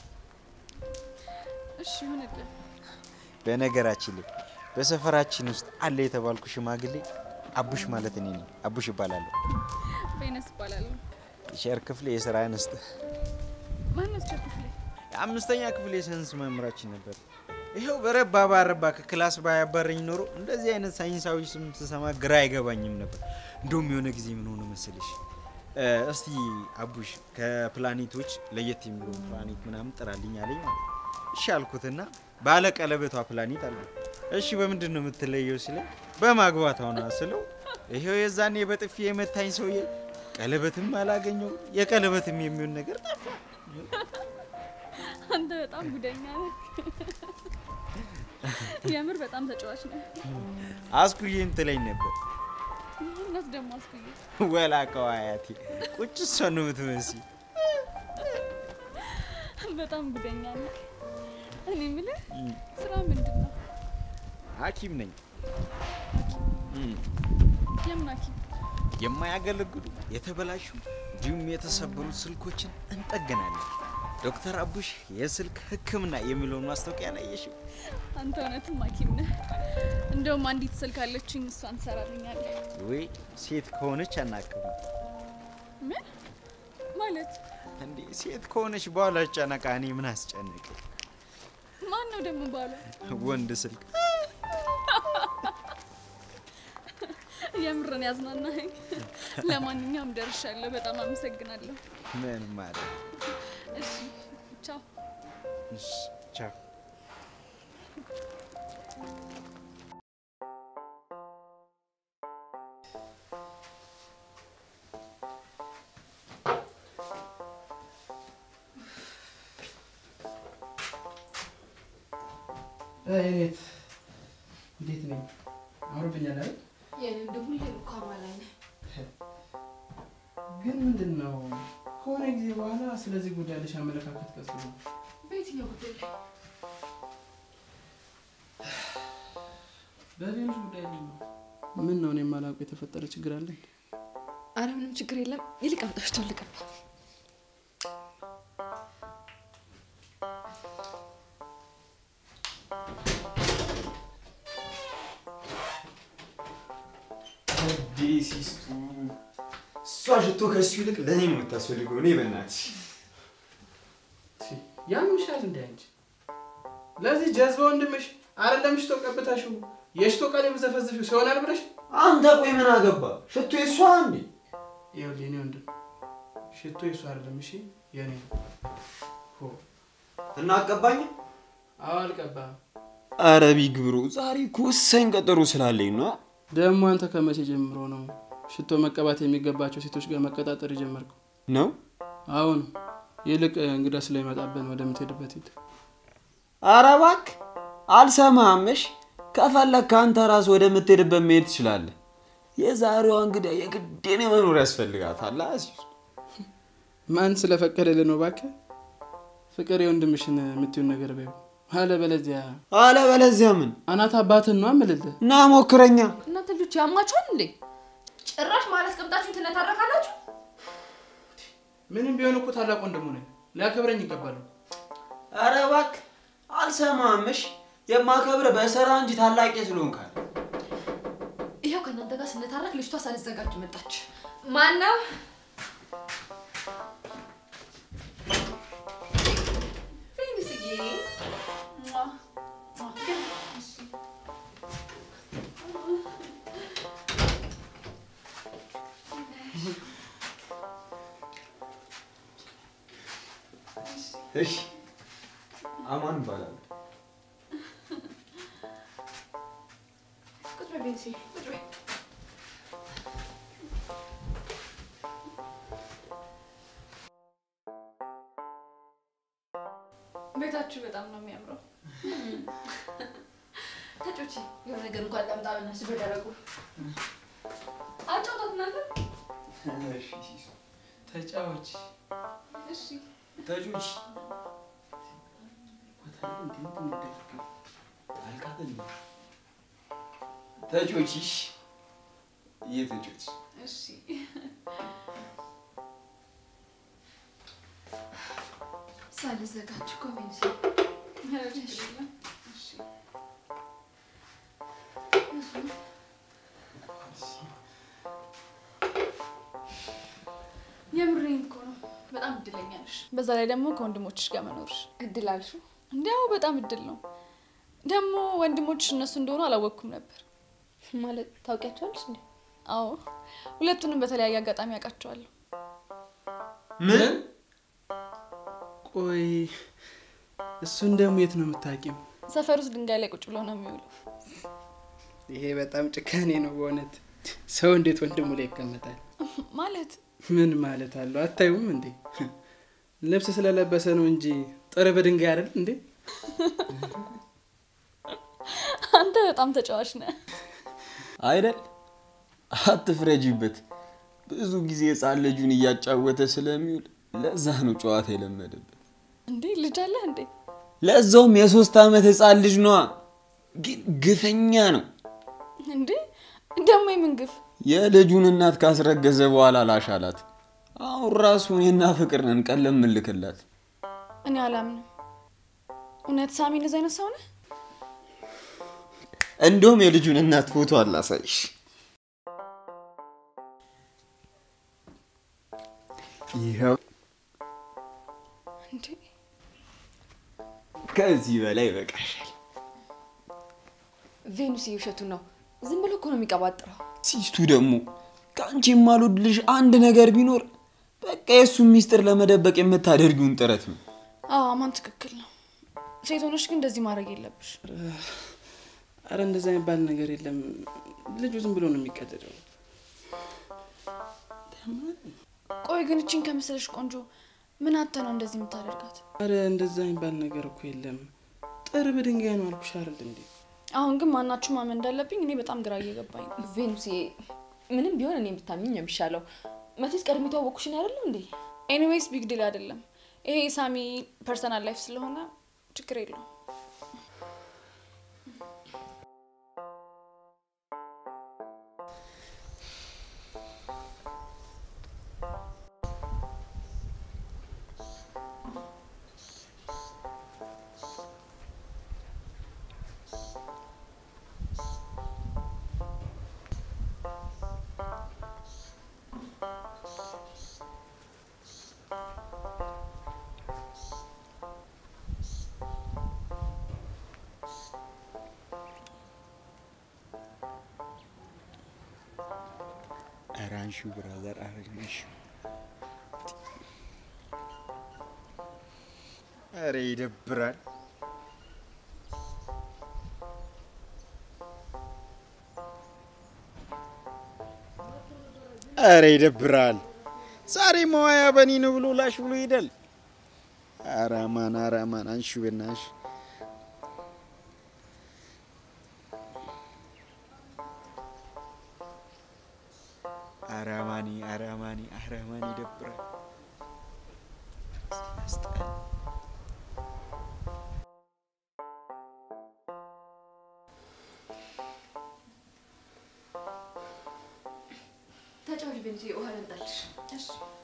እሺ ይሁንልህ። በነገራችን ላይ በሰፈራችን ውስጥ አለ የተባልኩ ሽማግሌ አቡሽ ማለት እኔ ነኝ። አቡሽ ይባላለሁ። በይነስ እባላለሁ። ሸር ክፍሌ የስራ አንስት ማነው ቸር ክፍሌ? የአምስተኛ ክፍል የሳይንስ መምህራችን ነበር። ይኸው በረባ ባረባ ከክላስ ባያባረኝ ኖሮ እንደዚህ አይነት ሳይንሳዊ ስም ስሰማ ግራ አይገባኝም ነበር። እንደውም የሆነ ጊዜ ምን ሆነ መሰለሽ፣ እ፣ እስቲ አቡሽ ከፕላኔቶች ለየት የሚለውን ፕላኔት ምናምን ጥራልኝ አለኝ ማለት ነው። እሺ አልኩትና ባለ ቀለበቷ ፕላኔት አለ። እሺ በምንድን ነው የምትለየው ሲለኝ በማግባቷ ነው ስለው፣ ይኸው የዛኔ በጥፊ የመታኝ ሰውዬ ቀለበትም አላገኘው የቀለበትም የሚሆን ነገር ጠፋ። አንተ በጣም ጉደኛ ነህ። የምር በጣም ተጫዋች ነህ። አስኩዬም ትለኝ ነበር። እናት ደግሞ አስኩዬ ወላቀው አያቴ ቁጭ እሷ ነው የምትመስይ። በጣም ጉደኛ ነህ። እኔ የምልህ ስራ ምንድን ነው? ሐኪም ነኝ። እም፣ የምን ሐኪም? የማያገለግሉ የተበላሹ እንዲሁም የተሰበሩ ስልኮችን እንጠገናለን። ዶክተር አቡሽ የስልክ ሕክምና የሚለውን ማስታወቂያ ላየሽው? አንተ እውነትም ሐኪም ነህ። እንደውም አንዲት ስልክ አለችኝ፣ እሷን ትሰራልኛለህ። ወይ ሴት ከሆነች አናክም ምን ማለት? እንዴ? ሴት ከሆነች በኋላ ጨነቃ። እኔ ምን አስጨነቅ? ማን ነው ደግሞ ባሏ? ወንድ ስልክ የምርን ያዝናናኸኝ። ለማንኛውም ደርሻለሁ። በጣም አመሰግናለሁ። ምን ማለት እሺ ቻው። እሺ፣ ቻው። እኔት እንዴት ነኝ? አምሮብኛል አይደል? የኔ እንደ ሁሌ እኮ አማላይ ነህ። ግን ምንድን ነው ከሆነ ጊዜ በኋላ ስለዚህ ጉዳይ ያለሽ አመለካከት ቀስ ነው። በየትኛው ጉዳይ ላይ? በሌሎች ጉዳይ ላይ ነው። ምን ነው እኔ የማላውቀው የተፈጠረ ችግር አለ? እንዴ? አረ ምንም ችግር የለም። ይልቅ አምጣሽ ልቅባ። ሲስቱ እሷ ሽቶ ከሱ ይልቅ ለእኔ ነው የምታስፈልገው። እኔ በእናትሽ ያምሻል እንደ አንቺ ለዚህ ጀዝባ ወንድምሽ አይደለም ሽቶ ቀብታሽው የሽቶ ቃል የምዘፈዝፊው ሲሆናል ብለሽ አንተ ቆይ ምን አገባ? ሽቶ የሷ እንዴ? ይኸውልህ የኔ ወንድም ሽቶ የሱ አይደለም እሺ የኔ ነው። ሆ እና አቀባኝ አዎ አልቀባም። አረ ቢግ ብሮ ዛሬ እኮ ወሳኝ ቀጠሮ ስላለኝ ነው። ደግሞ አንተ ከመቼ ጀምሮ ነው ሽቶ መቀባት የሚገባቸው ሴቶች ጋር መቀጣጠር የጀመርከው? ነው አሁን ይልቅ እንግዳ ስለሚመጣብን ወደምትሄድበት ሂድ። አረ እባክህ አልሰማህምሽ። ከፈለግህ አንተ ራስ ወደምትሄድበት መሄድ ትችላለህ። የዛሬዋ እንግዳ የግዴን መኖር ያስፈልጋታል። አዚዙ ማን ስለፈቀደልህ ነው? እባክህ ፍቅር የወንድምሽን የምትዩን ነገር በይው። አለበለዚያ አለበለዚያ ምን አናት አባትን ነው አምልልህ። ና ሞክረኛ። እናንተ ልጆች ያማችኋል እንዴ? ጭራሽ ማለት ቀምጣችሁ ትነታረካላችሁ። ምንም ቢሆን እኮ ታላቅ ወንድሙ ነኝ፣ ሊያከብረኝ ይገባል። አረ እባክህ አልሰማህምሽ። የማከብር በስራ እንጂ ታላቄ ስለሆንካል። ይኸው ከእናንተ ጋር ስነታረክ ልጅቷ ሳልዘጋጅ መጣች። ማን ነው? ፌንስዬ እሺ አማን ይባላል። ቁጭ በይ ፌንሲ፣ ቁጭ በይ። ቤታችሁ በጣም ነው የሚያምረው። ተጮች የሆነ ነገር እንኳን ላምጣ በእናትሽ በደረቁ አጫውታት እናንተ ተጫዎች እሺ ተጩች ተጮችሽ እየተጮች እሺ ሳልዘጋጅ እኮ ፌንሲ እሺ እሺ የምሬን እኮ ነው። በጣም እድለኛ ነሽ። በዛ ላይ ደግሞ ከወንድሞችሽ ጋር መኖርሽ እድል አልሽው። እንዲያው በጣም እድል ነው። ደግሞ ወንድሞችሽ እነሱ እንደሆኑ አላወቅኩም ነበር። ማለት ታውቂያቸዋለሽ እንዴ? አዎ ሁለቱንም በተለያየ አጋጣሚ ያውቃቸዋለሁ። ምን? ቆይ እሱን ደግሞ የት ነው የምታውቂው? ሰፈር ውስጥ ድንጋይ ላይ ቁጭ ብሎ ነው የሚውለው። ይሄ በጣም ጭካኔ ነው በእውነት። ሰው እንዴት ወንድሙ ላይ ይቀመጣል? ማለት ምን ማለት አለው? አታዩም እንዴ? ልብስ ስለለበሰ ነው እንጂ ጥር በድንጋይ አይደል እንዴ? አንተ በጣም ተጫዋች ነህ። አይደል? አትፍረጂበት። ብዙ ጊዜ ህፃን ልጁን እያጫወተ ስለሚውል ለዛ ነው ጨዋታ የለመደበት። እንዴ ልጅ አለህ እንዴ? ለዛውም የሶስት ዓመት ህፃን ልጅ ነዋ። ግን ግፈኛ ነው። እንዴ ደግሞ የምን ግፍ? የልጁን እናት ካስረገዘ በኋላ ላሻላት። አሁን ራሱ እኔና ፍቅር ነን ቀለም ምልክላት። እኔ አላምንም። እውነት ሳሚ እንደዚህ አይነት ሰው ነህ? እንዲሁም የልጁን እናት ፎቶ አላሳይሽ። ይኸው እንዴ ከዚህ በላይ ይበቃሻል። ቬኑስ ውሸቱን ነው። ዝም ብሎ እኮ ነው የሚቀባጥረው። ሲስቱ ደግሞ ከአንቺ የማልወድልሽ አንድ ነገር ቢኖር በቃ የእሱን ሚስጥር ለመደበቅ የምታደርጊውን ጥረት ነው። አዎ አማን ትክክል ነው። ሴት ሆነሽ ግን እንደዚህ ማድረግ የለብሽ። አረ እንደዛ የሚባል ነገር የለም። ልጁ ዝም ብሎ ነው የሚቀደደው። ቆይ ግን እችን ከመሰለሽ ቆንጆ ምን አተ ነው እንደዚህ የምታደርጋት? አረ እንደዛ የሚባል ነገር እኮ የለም። ጥር በድንጋይ ነው አልኩሽ አይደል እንዴ? አሁን ግን ማናችሁ ማመን እንዳለብኝ እኔ በጣም ግራ እየገባኝ ነው። ቬኑስ ምንም ቢሆን እኔ ብታምኝ ነው የሚሻለው። መቼስ ቀድሜ የተዋወቅኩሽን አይደለም እንዴ? ኤኒዌይስ ቢግ ዲል አይደለም ይሄ የሳሚ ፐርሰናል ላይፍ ስለሆነ ችግር የለውም። ኧረ አንሺው ብራዘር፣ ኧረ አንሺው። ኧረ ይደብራል። ኧረ ይደብራል። ዛሬ መዋያ በኒ ነው ብሎ ላሽ ብሎ ይሄዳል። ኧረ አማን ኧረ አማን አንሺ በናትሽ ኧረ አማኒ ኧረ አማኒ ኧረ አማኒ ይደብራል። ያስጠላል። ተጫዋች ቤንጂ ውሃ ልምጣልሽ። እሺ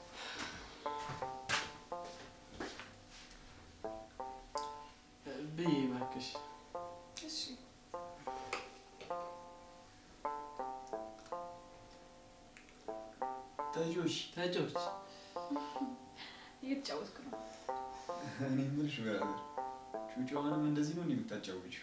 ብይ እባክሽ። እሺ ተጆሽ ተጫዎች እየተጫወትኩ ነው። እኔ የምልሽ ብራዘር ጩጫዋንም እንደዚህ ነው የምታጫውችው?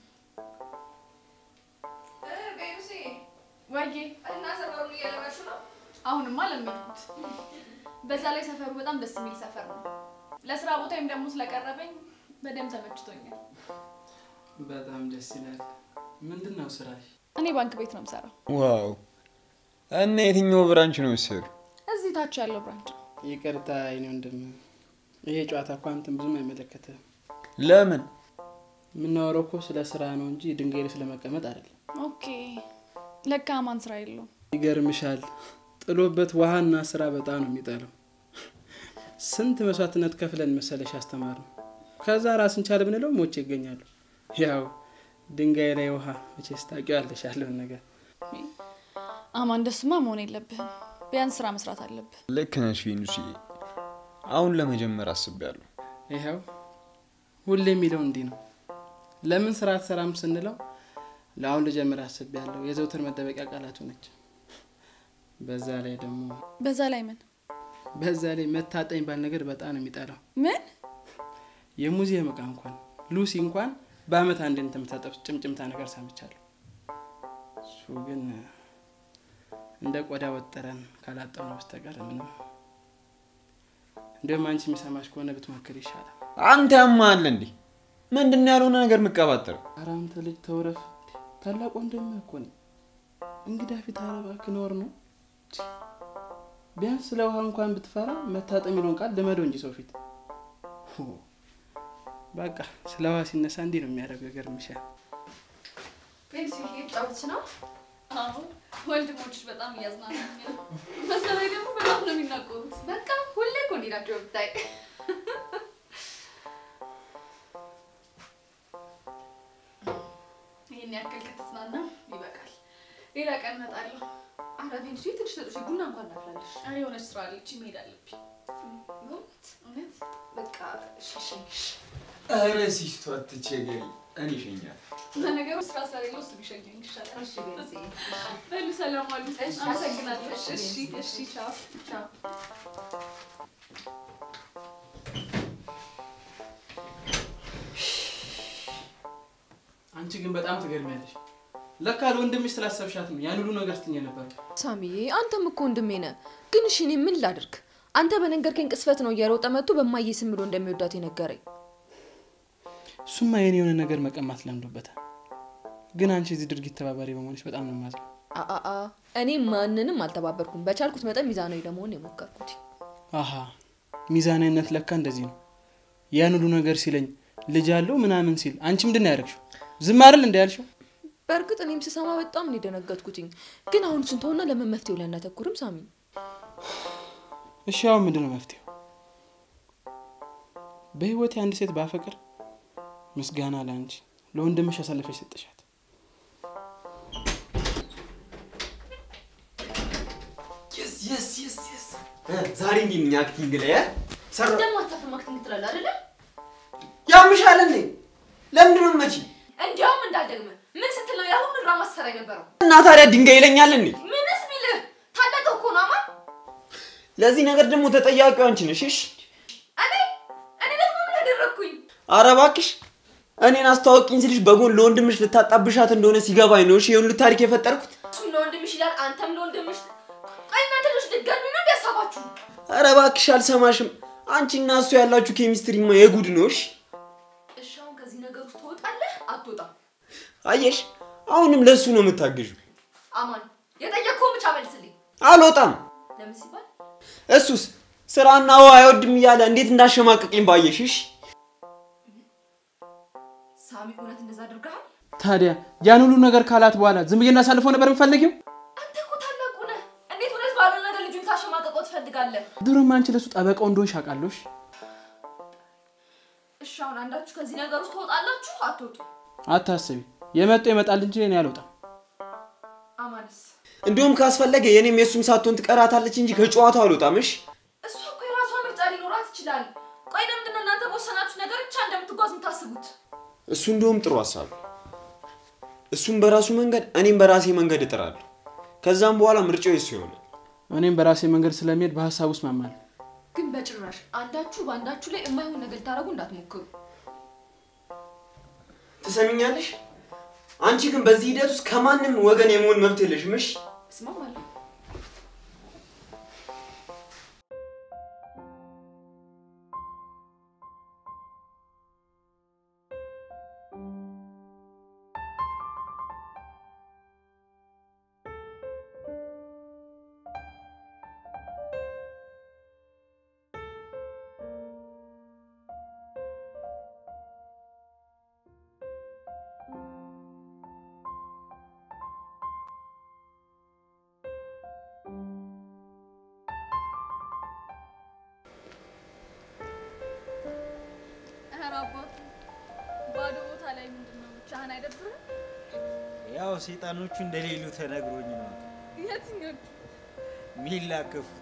ቤሩሴ ዋዬ እና ሰፈሩን እየለመሹ ነው። አሁንማ ለመድኩት። በዛ ላይ ሰፈሩ በጣም ደስ የሚል ሰፈር ነው። ለስራ ቦታዬም ደግሞ ስለቀረበኝ በደንብ ተመችቶኛል። በጣም ደስ ይላል። ምንድን ነው ስራሽ? እኔ ባንክ ቤት ነው የምሰራው። ዋው! እና የትኛው ብራንች ነው የምትሰሩ? እዚህ ታች ያለው ብራንች ነው። ይቅርታ የኔ ወንድም፣ ይሄ ጨዋታ እኮ አንተን ብዙም አይመለከትህም። ለምን? የምናወራው እኮ ስለ ስራ ነው እንጂ ድንጋይ ላይ ስለመቀመጥ አይደለም። ኦኬ። ለካ ማን ስራ የለውም። ይገርምሻል፣ ጥሎበት ውሃና ስራ በጣም ነው የሚጠላው። ስንት መስዋዕትነት ከፍለን መሰለሽ ያስተማር ነው። ከዛ ራስን ቻል ብንለው ሞቼ ይገኛሉ። ያው ድንጋይ ላይ ውሃ መቼስ ታውቂዋለሽ ያለውን ነገር። አማ እንደሱማ መሆን የለብህም። ቢያንስ ስራ መስራት አለብህ። ልክ ነሽ ቬኑሲ። አሁን ለመጀመር አስቤያለሁ። ይኸው ሁሌ የሚለው እንዲህ ነው። ለምን ስራ አትሰራም ስንለው ለአሁን ልጀምር አስቤያለሁ የዘውትር መደበቂያ ቃላቱ ነች። በዛ ላይ ደግሞ በዛ ላይ ምን በዛ ላይ መታጠኝ ባል ነገር በጣም ነው የሚጠላው። ምን የሙዚየም እቃ እንኳን ሉሲ እንኳን በአመት አንድ የምታጠብ ጭምጭምታ ነገር ሰምቻለሁ። እሱ ግን እንደ ቆዳ ወጥረን ካላጠብነው በስተቀር ምንም። እንዲሁም አንቺ የሚሰማሽ ከሆነ ብትሞክር ይሻላል። አንተ ያማል እንዴ? ምንድን ነው ያልሆነ ነገር የምቀባጠረው? ኧረ አንተ ልጅ ተውረፍ። ታላቅ ወንድምህ እኮ ነኝ። እንግዳ ፊት ኧረ እባክህ ነውር ነው። ቢያንስ ስለ ውሃ እንኳን ብትፈራ መታጠብ የሚለውን ቃል ልመደው እንጂ ሰው ፊት። ሆ፣ በቃ ስለ ውሃ ሲነሳ እንዲህ ነው የሚያደርገው። ይገርምሻል። ቤንጂ እየተጫወትሽ ነው? አዎ ወንድሞችሽ በጣም እያዝናናኝ ነው። በዛ ላይ ደግሞ በጣም ነው የሚናቆሩት። በቃ ሁሌ እኮ እንዲህ ናቸው ብታይ። ይህን ያክል ከተዝናና ይበቃል። ሌላ ቀን እመጣለሁ። አረ ቤንጂ ትንሽ ተጦሽ ቡና እንኳን እናፍላለሽ። ኧረ የሆነች ስራ አለች መሄድ አለብኝ። እውነት እውነት በቃ እሺ፣ እሺ። ኧረ ሲስቱ አትቸገሪ፣ እኔ እሸኛለሁ። ለነገሩ ስራ ስለሌለው እሱ ቢሸኘኝ ይሻላል። እሺ ቤንጂ በሉ ሰላም ዋሉ። እሺ፣ አመሰግናለሁ። እሺ፣ እሺ፣ ቤንዚ። እሺ፣ ቻው ቻው። አንቺ ግን በጣም ትገርሚያለሽ። ለካ ለወንድምሽ ስላሰብሻት ነው ያን ሁሉ ነገር ስትኝ ነበር። ሳሚዬ አንተም እኮ ወንድሜ ነህ። ግን እሺ እኔ ምን ላድርግ? አንተ በነገርከኝ ቅስፈት ነው እየሮጠ መጥቶ በማየ ስም ብሎ እንደሚወዳት የነገረኝ። እሱማ የኔ የሆነ ነገር መቀማት ለምዶበታል። ግን አንቺ እዚህ ድርጊት ተባባሪ በመሆንሽ በጣም ነው የማዝነው። አአ እኔ ማንንም አልተባበርኩም። በቻልኩት መጠን ሚዛናዊ ለመሆን የሞከርኩት። አሀ ሚዛናዊነት ለካ እንደዚህ ነው። ያን ሁሉ ነገር ሲለኝ ልጅ አለው ምናምን ሲል አንቺ ምንድን ነው ያደረግሽው? ዝም አይደል እንደ ያልሽው? በእርግጥ እኔም ስሰማ በጣም ነው የደነገጥኩትኝ። ግን አሁን እሱን ተውና ለምን መፍትሄው ላይ አናተኩርም? ሳሚ እሺ አሁን ምንድን ነው መፍትሄው? በህይወቴ አንድ ሴት ባፈቅር ምስጋና ለአንቺ ለወንድምሽ አሳልፈሽ ሰጠሻት። ዛሬ እንዲህ ነኝ አክቲንግ ላይ እ? ሰራ ደግሞ አታፍርም አክቲንግ ትላለህ አይደለ? ያምሻል እንዴ? ለምንድን ነው መቺ እንዲያውም እንዳልደግመ ምን ስትል ነው ያሁን ድራማ ስትሰራ የነበረው? እና ታዲያ ድንጋይ ይለኛል እንዴ? ምንስ ቢልህ ታላቀው እኮ ነው አማን። ለዚህ ነገር ደግሞ ተጠያቂው አንቺ ነሽ። እሺ እኔ እኔ ደግሞ ምን አደረግኩኝ? ኧረ እባክሽ እኔን አስተዋወቂኝ ስልሽ በጎን ለወንድምሽ ልታጣብሻት እንደሆነ ሲገባኝ ነው። እሺ የሁሉ ታሪክ የፈጠርኩት። እሱም ለወንድምሽ ይላል፣ አንተም ለወንድምሽ። ቆይ እናንተ ልጆች ድጋሚ ነው እንዲያሳባችሁ? ኧረ እባክሽ አልሰማሽም። አንቺና እሱ ያላችሁ ኬሚስትሪማ የጉድ ነው። እሺ እሺ አሁን ከዚህ ነገር ውስጥ ትወጣለህ አትወጣም? አየሽ፣ አሁንም ለእሱ ነው የምታግዡ። አማን የጠየቅከውን ብቻ መልስልኝ። አልወጣም። ለምን ሲባል እሱስ ስራና ውሃ አይወድም እያለ እንዴት እንዳሸማቀቅኝ ባየሽ። እሺ ሳሚ እውነት እንደዛ አድርገሃል? ታዲያ ያን ሁሉ ነገር ካላት በኋላ ዝም ብዬ እናሳልፈው ነበር የምፈልጊው? አንተ እኮ ታላቁ ነህ። እንዴት እውነት ባለው ነገር ልጁን ታሸማቀቀው ትፈልጋለህ? ድሮም አንቺ ለሱ ጠበቃው እንደሆንሽ አውቃለሁ። እሺ? እሺ አሁን አንዳችሁ ከዚህ ነገር ውስጥ ትወጣላችሁ አትወጡ? አታስቢ፣ የመጣው ይመጣል እንጂ እኔ አልወጣም። አማንስ እንዲሁም ካስፈለገ የኔም የእሱም ሳትሆን ትቀራታለች እንጂ ከጨዋታው አልወጣም። እሺ እሷ እኮ የራሷ ምርጫ ሊኖራት ይችላል። ቆይ ለምንድን ነው እናንተ በወሰናችሁ ነገር ብቻ እንደምትጓዝ የምታስቡት? እሱ እንደውም ጥሩ ሀሳብ ነው። እሱም በራሱ መንገድ እኔም በራሴ መንገድ እጥራለሁ። ከዛም በኋላ ምርጫው የሱ ይሆናል። እኔም በራሴ መንገድ ስለሚሄድ በሀሳብ ውስጥ ማማል ግን በጭራሽ አንዳችሁ በአንዳችሁ ላይ የማይሆን ነገር ልታደርጉ እንዳትሞክሩ። ትሰሚኛለሽ? አንቺ ግን በዚህ ሂደት ውስጥ ከማንም ወገን የመሆን መብት የለሽም። እሺ እስማማለሁ። ኧረ አባቱ ባዶ ቦታ ላይ ምንድን ነው ብቻህን አይደብርም? ያው ሰይጣኖቹ እንደሌሉ ተነግሮኝ ነው የትኞቹ? የሚላከፉት።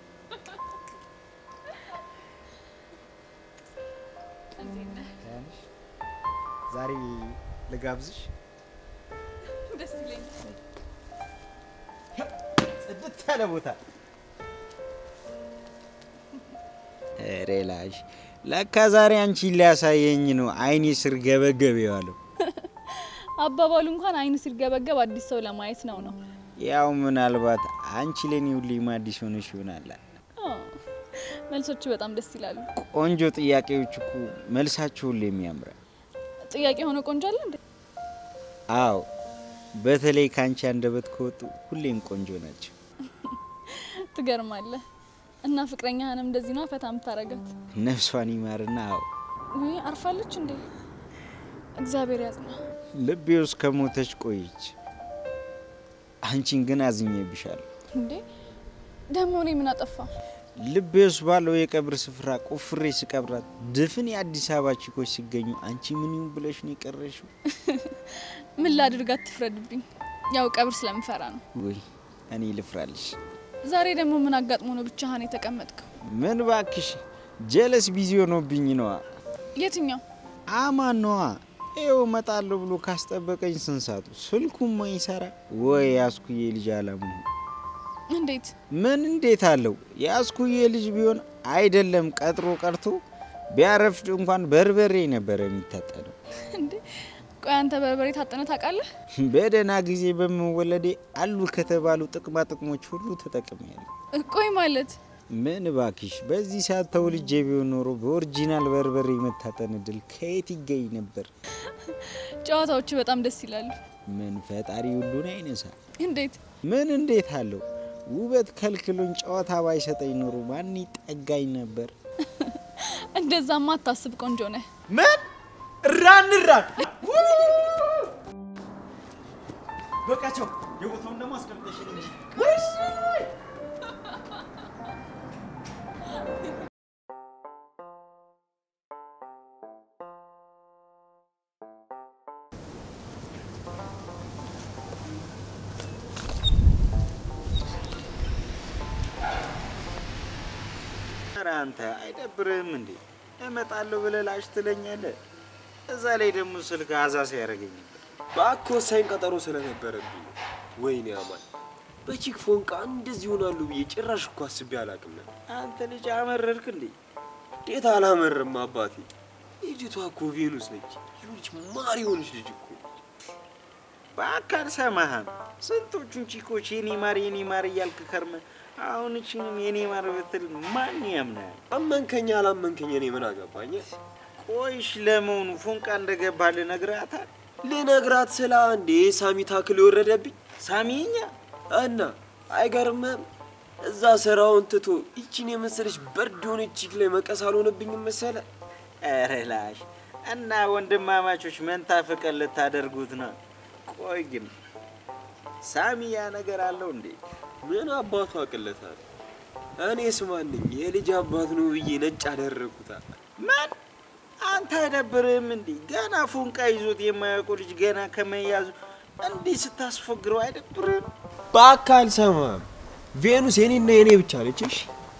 እንዴት ነህ? ያንሽ ዛሬ ልጋብዝሽ። ደስ ይለኛል። ጽድት ያለ ቦታ ሬላሽ ለካ ዛሬ አንቺን ሊያሳየኝ ነው አይኔ ስር ገበገብ የዋለው። አባባሉ እንኳን አይን ሲርገበገብ አዲስ ሰው ለማየት ነው ነው። ያው ምናልባት አንቺ ለኔ ሁሌም አዲስ ሆነሽ ይሆናል። ኦ፣ መልሶቹ በጣም ደስ ይላሉ። ቆንጆ ጥያቄዎች እኮ መልሳቸው ሁሌም ያምራል። ጥያቄ ሆነ ቆንጆ አለ እንዴ? አዎ በተለይ ከአንቺ አንደበት ከወጡ ሁሌም ቆንጆ ናቸው። ትገርማለህ። እና ፍቅረኛህንም እንደዚህ ነው ፈታ የምታረጋት? ነፍሷን ይማርና አዎ ውይ አርፋለች እንዴ? እግዚአብሔር ያጽና። ልቤ ውስጥ ከሞተች ቆየች። አንቺን ግን አዝኜብሻለሁ። እንዴ ደግሞ እኔ ምን አጠፋ? ልቤ ውስጥ ባለው የቀብር ስፍራ ቆፍሬ ስቀብራት ድፍን የአዲስ አበባ ቺኮች ሲገኙ አንቺ ምን ይሁን ብለሽ ነው የቀረሽው? ምን ላድርጋት? ትፍረድብኝ። ያው ቀብር ስለምፈራ ነው። ወይ እኔ ልፍራልሽ? ዛሬ ደግሞ ምን አጋጥሞ ነው ብቻህን የተቀመጥከው? ምን ባክሽ፣ ጀለስ ቢዚ ሆኖብኝ ነዋ። የትኛው? አማን ነዋ። ይኸው እመጣለሁ ብሎ ካስጠበቀኝ ስንት ሰዓቱ ስልኩም ማይሰራ ወይ ያስኩዬ ልጅ አላመሆን እንዴት? ምን እንዴት አለው? የአስኩዬ ልጅ ቢሆን አይደለም ቀጥሮ ቀርቶ ቢያረፍድ እንኳን በርበሬ ነበረ የሚታጠነው። እንዴ ቆይ አንተ በርበሬ ታጠነ ታውቃለህ? በደህና ጊዜ በመወለዴ አሉ ከተባሉ ጥቅማ ጥቅሞች ሁሉ ተጠቅሜያለሁ። ቆይ ማለት ምን ባኪሽ፣ በዚህ ሰዓት ተወልጄ ቢሆን ኖሮ በኦሪጂናል በርበሬ መታጠን እድል ከየት ይገኝ ነበር? ጨዋታዎቹ በጣም ደስ ይላሉ። ምን ፈጣሪ ሁሉን አይነሳ። እንዴት? ምን እንዴት አለው? ውበት ከልክሎኝ ጨዋታ ባይሰጠኝ ኖሮ ማን ይጠጋኝ ነበር? እንደዛማ አታስብ፣ ቆንጆ ነህ። ምን ራን ራን በቃቸው። የቦታውን ደግሞ አስቀምጠሽ እንጂ ኧረ አንተ አይደብርህም እንዴ? እመጣለሁ ብለህ ላሽ ትለኛለህ። እዛ ላይ ደግሞ ስልክ አዛ ሲያደርገኝ ነበር። እባክህ ወሳኝ ቀጠሮ ስለነበረብኝ ነው። ወይኔ አማን በቺክ ፎንቃ እንደዚህ ይሆናሉ ብዬ ጭራሽ እኮ አስቤ አላውቅም ነበር። አንተ ልጅ አመረርክ እንዴ? እንዴት አላመርም አባቴ። ልጅቷ እኮ ቬኑስ ነች። ይሁንች ማር የሆነች ልጅ እኮ በአካል ሰማህም ስንቶቹን ቺኮች የኔ ማር የኔ ማር እያልክ ከርመ አሁን እችን የኔ ማር ብትል ማን ያምናል? አመንከኝ አላመንከኝ እኔ ምን አገባኝ? ቆይሽ ለመሆኑ ፎንቃ እንደገባ ልነግራታል? ልነግራት ስለ አንዴ ሳሚ ታክል የወረደብኝ ሳሚኛ እና አይገርምም? እዛ ስራውን ትቶ ይችን የመሰለች በርድ የሆነች ቺክ ላይ መቀስ አልሆነብኝም መሰለ። ኧረ ላሽ እና ወንድማማቾች መንታ ፍቅር ልታደርጉት ነው? ቆይ ግን ሳሚ ያ ነገር አለው እንዴ? ምን አባቱ አቅለታል? እኔስ ማንኝ የልጅ አባት ነው ብዬ ነጭ አደረግኩታል። ምን አንተ አይደብርህም እንዴ? ገና ፎንቃ ይዞት የማያውቁ ልጅ ገና ከመያዙ እንዲህ ስታስፎግረው አይደብርህም? በአካል ሰማም ቬኑስ የኔና የኔ ብቻ ነች። እሺ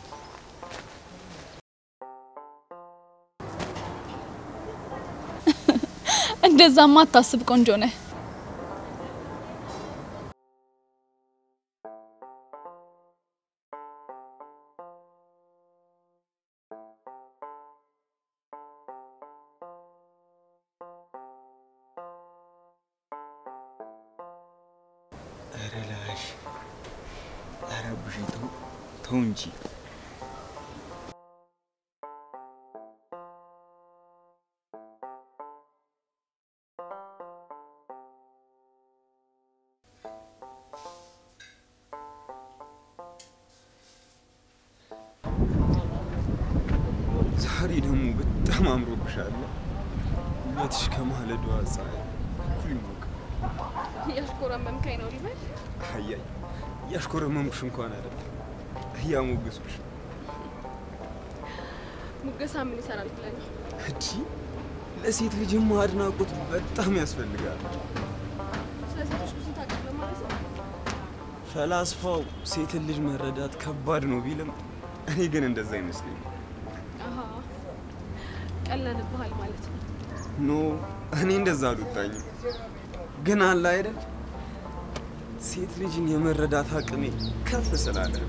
እንደዛማ አታስብ፣ ቆንጆ ነህ። ኧረ ላሽ ኧረ ቡሽ ተው ተው እንጂ ዛሬ ደግሞ በጣም አምሮብሻል። ውበትሽ ከማለዷ ፀሐይ እኩል ይሞቃል። እያሽኮረመምከኝ ነው ሊበል። አያይ እያሽኮረመምኩሽ እንኳን አይደለም እያሞገስኩሽ ነው። ሙገሳ ምን ይሰራል ብለህ ነው? እንጂ ለሴት ልጅማ አድናቆት በጣም ያስፈልጋል። ስለ ሴቶች ብዙ ታውቃለህ ማለት ነው? ፈላስፋው ሴትን ልጅ መረዳት ከባድ ነው ቢልም እኔ ግን እንደዛ አይመስለኝም። አሀ ቀለንብሃል ማለት ነው። ኖ እኔ እንደዛ አልወጣኝም። ግን አለ አይደል ሴት ልጅን የመረዳት አቅሜ ከፍ ስላለ ነው።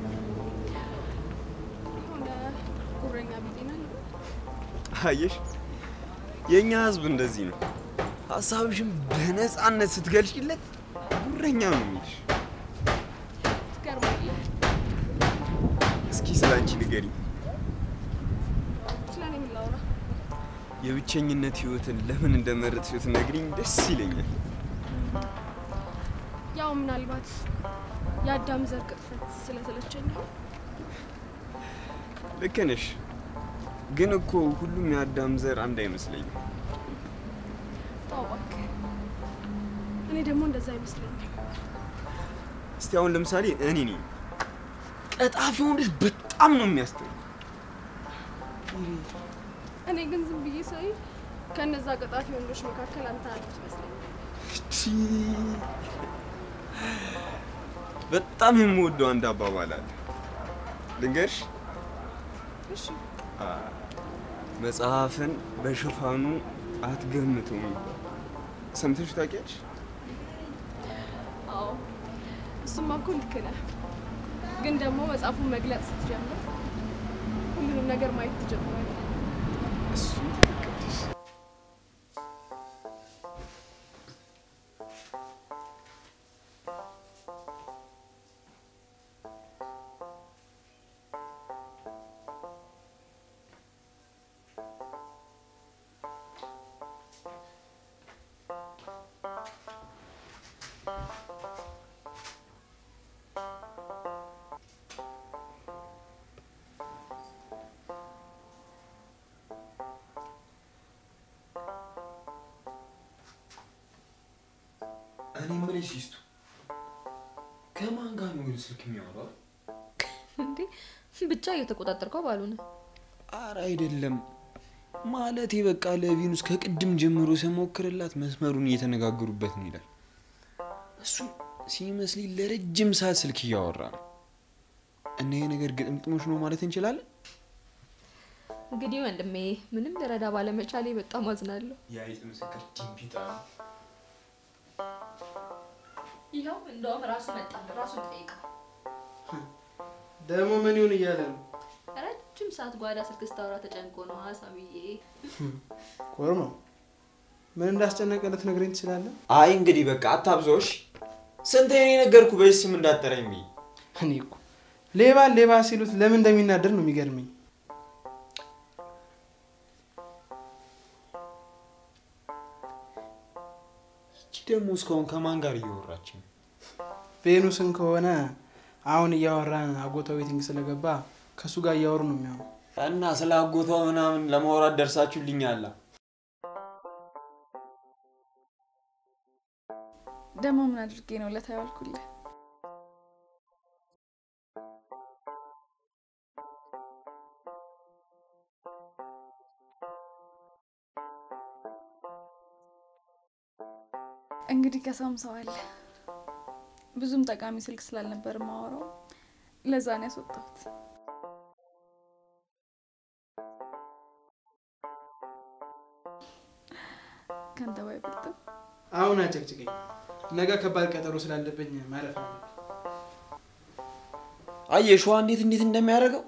የሆነ ጉረኛ ቢጤ ነህ ልበል? አየሽ የእኛ ህዝብ እንደዚህ ነው። ሀሳብሽን በነፃነት ስትገልጪለት ጉረኛ ነው የሚልሽ። ትገርማለህ። እስኪ ስለ አንቺ ንገሪኝ። ስለ እኔ ምን ላውራ? የብቸኝነት ህይወትን ለምን እንደመረጥሽ ብትነግሪኝ ደስ ይለኛል። ያው ምናልባት የአዳም ዘር ቅጥፈት ስለሰለቸኝ ይሆን? ልክ ነሽ። ግን እኮ ሁሉም የአዳም ዘር አንድ አይመስለኝም። ተው እባክህ። እኔ ደግሞ እንደዛ አይመስለኝም። እስቲ አሁን ለምሳሌ እኔ ነኝ ቀጣፊ ወንዶች በጣም ነው የሚያስጠሉ። እኔ ግን ዝም ብዬ ሳይ ከነዛ ቀጣፊ ወንዶች መካከል አንተ አንዱ ትመስለኛል። ቺ በጣም የምወደው አንድ አባባል አለ። ልንገርሽ። እሺ አ፣ መጽሐፍን በሽፋኑ አትገምቱም ይባላል። ሰምተሽ ታውቂያለሽ? አዎ እሱማ እኮ ልክ ነህ። ግን ደግሞ መጽሐፉን መግለጽ ስትጀምር ሁሉንም ነገር ማየት ትጀምራለህ። እሱ ትክክል ነሽ። እኔ የምልሽ ይስቱ ከማን ጋር ነው ግን ስልክ የሚያወራው? እንዴ ብቻ እየተቆጣጠርከው ባልሆነ አረ አይደለም ማለቴ በቃ ለቪኑስ ከቅድም ጀምሮ ስሞክርላት መስመሩን እየተነጋገሩበት ነው ይላል። እሱ ሲመስለኝ ለረጅም ሰዓት ስልክ እያወራ ነው። እና ይሄ ነገር ግጥምጥሞች ነው ማለት እንችላለን? እንግዲህ ወንድሜ ምንም ልረዳ ባለመቻሌ በጣም አዝናለሁ። የአይጥ ምስክር ዲምፒጣ ነው። ይኸው እንደውም ራሱ መጣ ራሱ ጠይቀው ደግሞ ምን ይሁን እያለ ነው? ረጅም ሰዓት ጓዳ ስልክ ስታወራ ተጨንቆ ነው ሀሳብዬ። ኮርማው ምን እንዳስጨነቀ ልትነግረኝ ትችላለህ? አይ እንግዲህ በቃ አታብዛዎች። ስንት የኔ ነገርኩ በዚህ ስም እንዳጠረኝ ብዬ እኔ እኮ ሌባን ሌባ ሲሉት ለምን እንደሚናደር ነው የሚገርመኝ። ይቺ ደግሞ እስካሁን ከማን ጋር እያወራች ነው? ቬኑስን ከሆነ አሁን እያወራን አጎቷ ዌቲንግ ስለገባ ከእሱ ጋር እያወሩ ነው የሚሆነው። እና ስለ አጎቷ ምናምን ለማውራት ደርሳችሁልኛላ? ደግሞ ምን አድርጌ ነው ለታ ያዋልኩልህ? እንግዲህ ከሰውም ሰው አለ። ብዙም ጠቃሚ ስልክ ስላልነበር ማወራው ለዛ ነው ያስወጣሁት። ከአንተ ባይበልጥም አሁን አጨቅጭቀኝ። ነገ ከባድ ቀጠሮ ስላለብኝ ማረፍ ነው። አየህ ሸዋ እንዴት እንዴት እንደሚያደርገው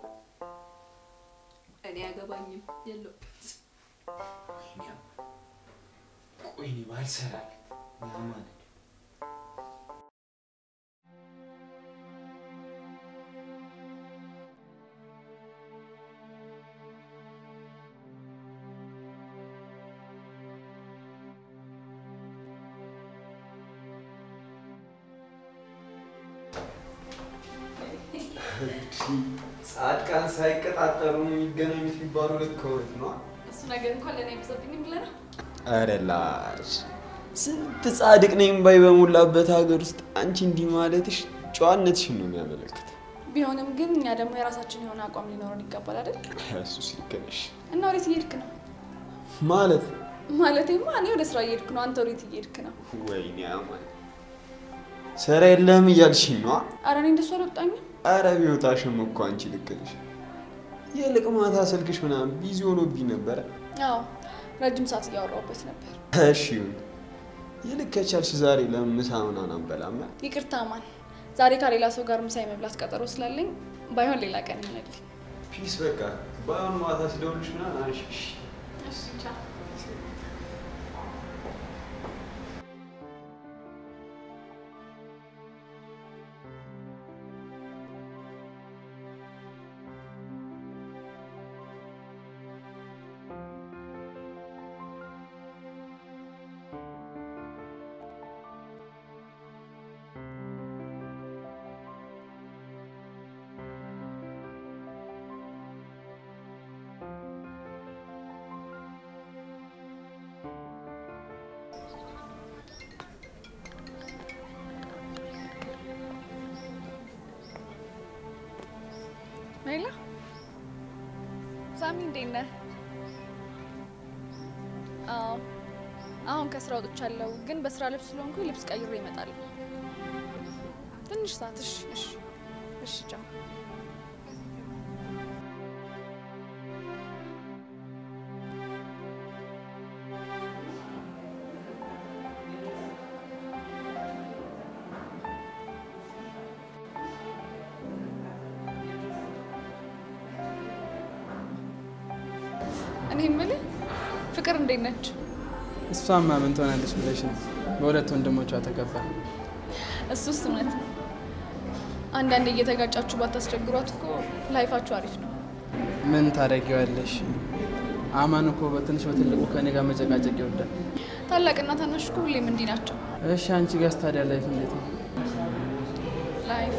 እኔ አያገባኝም የለውበት ቆይ እኔ ባልሰራለት ያማል ጻድቃን ሳይቀጣጠሩ ነው የሚገናኙት የሚባሉ ልክ እውነት ነው። እሱ ነገር እንኳን ለእኔ አይበዛብኝም ብለህ ነው? ኧረ ላሽ ስንት ጻድቅ ነኝ ባይ በሞላበት ሀገር ውስጥ አንቺ እንዲህ ማለትሽ ጨዋነትሽን ነው የሚያመለክተው። ቢሆንም ግን እኛ ደግሞ የራሳችን የሆነ አቋም ሊኖረን ይገባል አይደል? እሱስ ልክ ነሽ እና ወዴት እየሄድክ ነው? ማለት ማለቴማ እኔ ወደ ስራ እየሄድክ ነው። አንተ ወዴት እየሄድክ ነው? ወይኔ አማን ስራ የለህም እያልሽኝ ነዋ። አረ እኔ እንደሱ አልወጣኝም። አረ ቢወጣሽም እኮ አንቺ ልክ ነሽ። ይልቅ ማታ ስልክሽ ምናምን ቢዚ ሆኖብኝ ነበረ። አዎ ረጅም ሰዓት እያወራሁበት ነበር። እሺ ይሁን። ይልቅ ከቻልሽ ዛሬ ለምን ምሳ ምናምን አንበላም? ይቅርታ ማን ዛሬ ከሌላ ሰው ጋር ምሳ የመብላት ቀጠሮ ስላለኝ ባይሆን ሌላ ቀን ይሆንልኝ። ፒስ በቃ በአሁኑ ማታ ስደውልሽ ምናምን አንሺ። እሺ? እሺ ቻው። ሌላ ሳሚ እንዴት ነህ? አዎ አሁን ከስራ ወጥቻለሁ፣ ግን በስራ ልብስ ስለሆንኩ ልብስ ቀይሬ እመጣለሁ። ትንሽ ሰዓት። እሺ፣ እሺ፣ እሺ፣ ቻው። እኔ የምልህ ፍቅር እንዴት ነች? እሷማ ምን ትሆናለች ብለሽ ነው? በሁለት ወንድሞቿ ተከባ። እሱስ እውነት ነው። አንዳንዴ እየተጋጫችሁ ባታስቸግሯት እኮ ላይፋችሁ አሪፍ ነው። ምን ታደርጊዋለሽ? አማን እኮ በትንሽ በትልቁ ከኔ ጋር መጨቃጨቅ ይወዳል። ታላቅና ታናሽ እኮ ሁሌም እንዲህ ናቸው። እሺ አንቺ ጋር ታዲያ ላይፍ እንዴት ነው? ላይፍ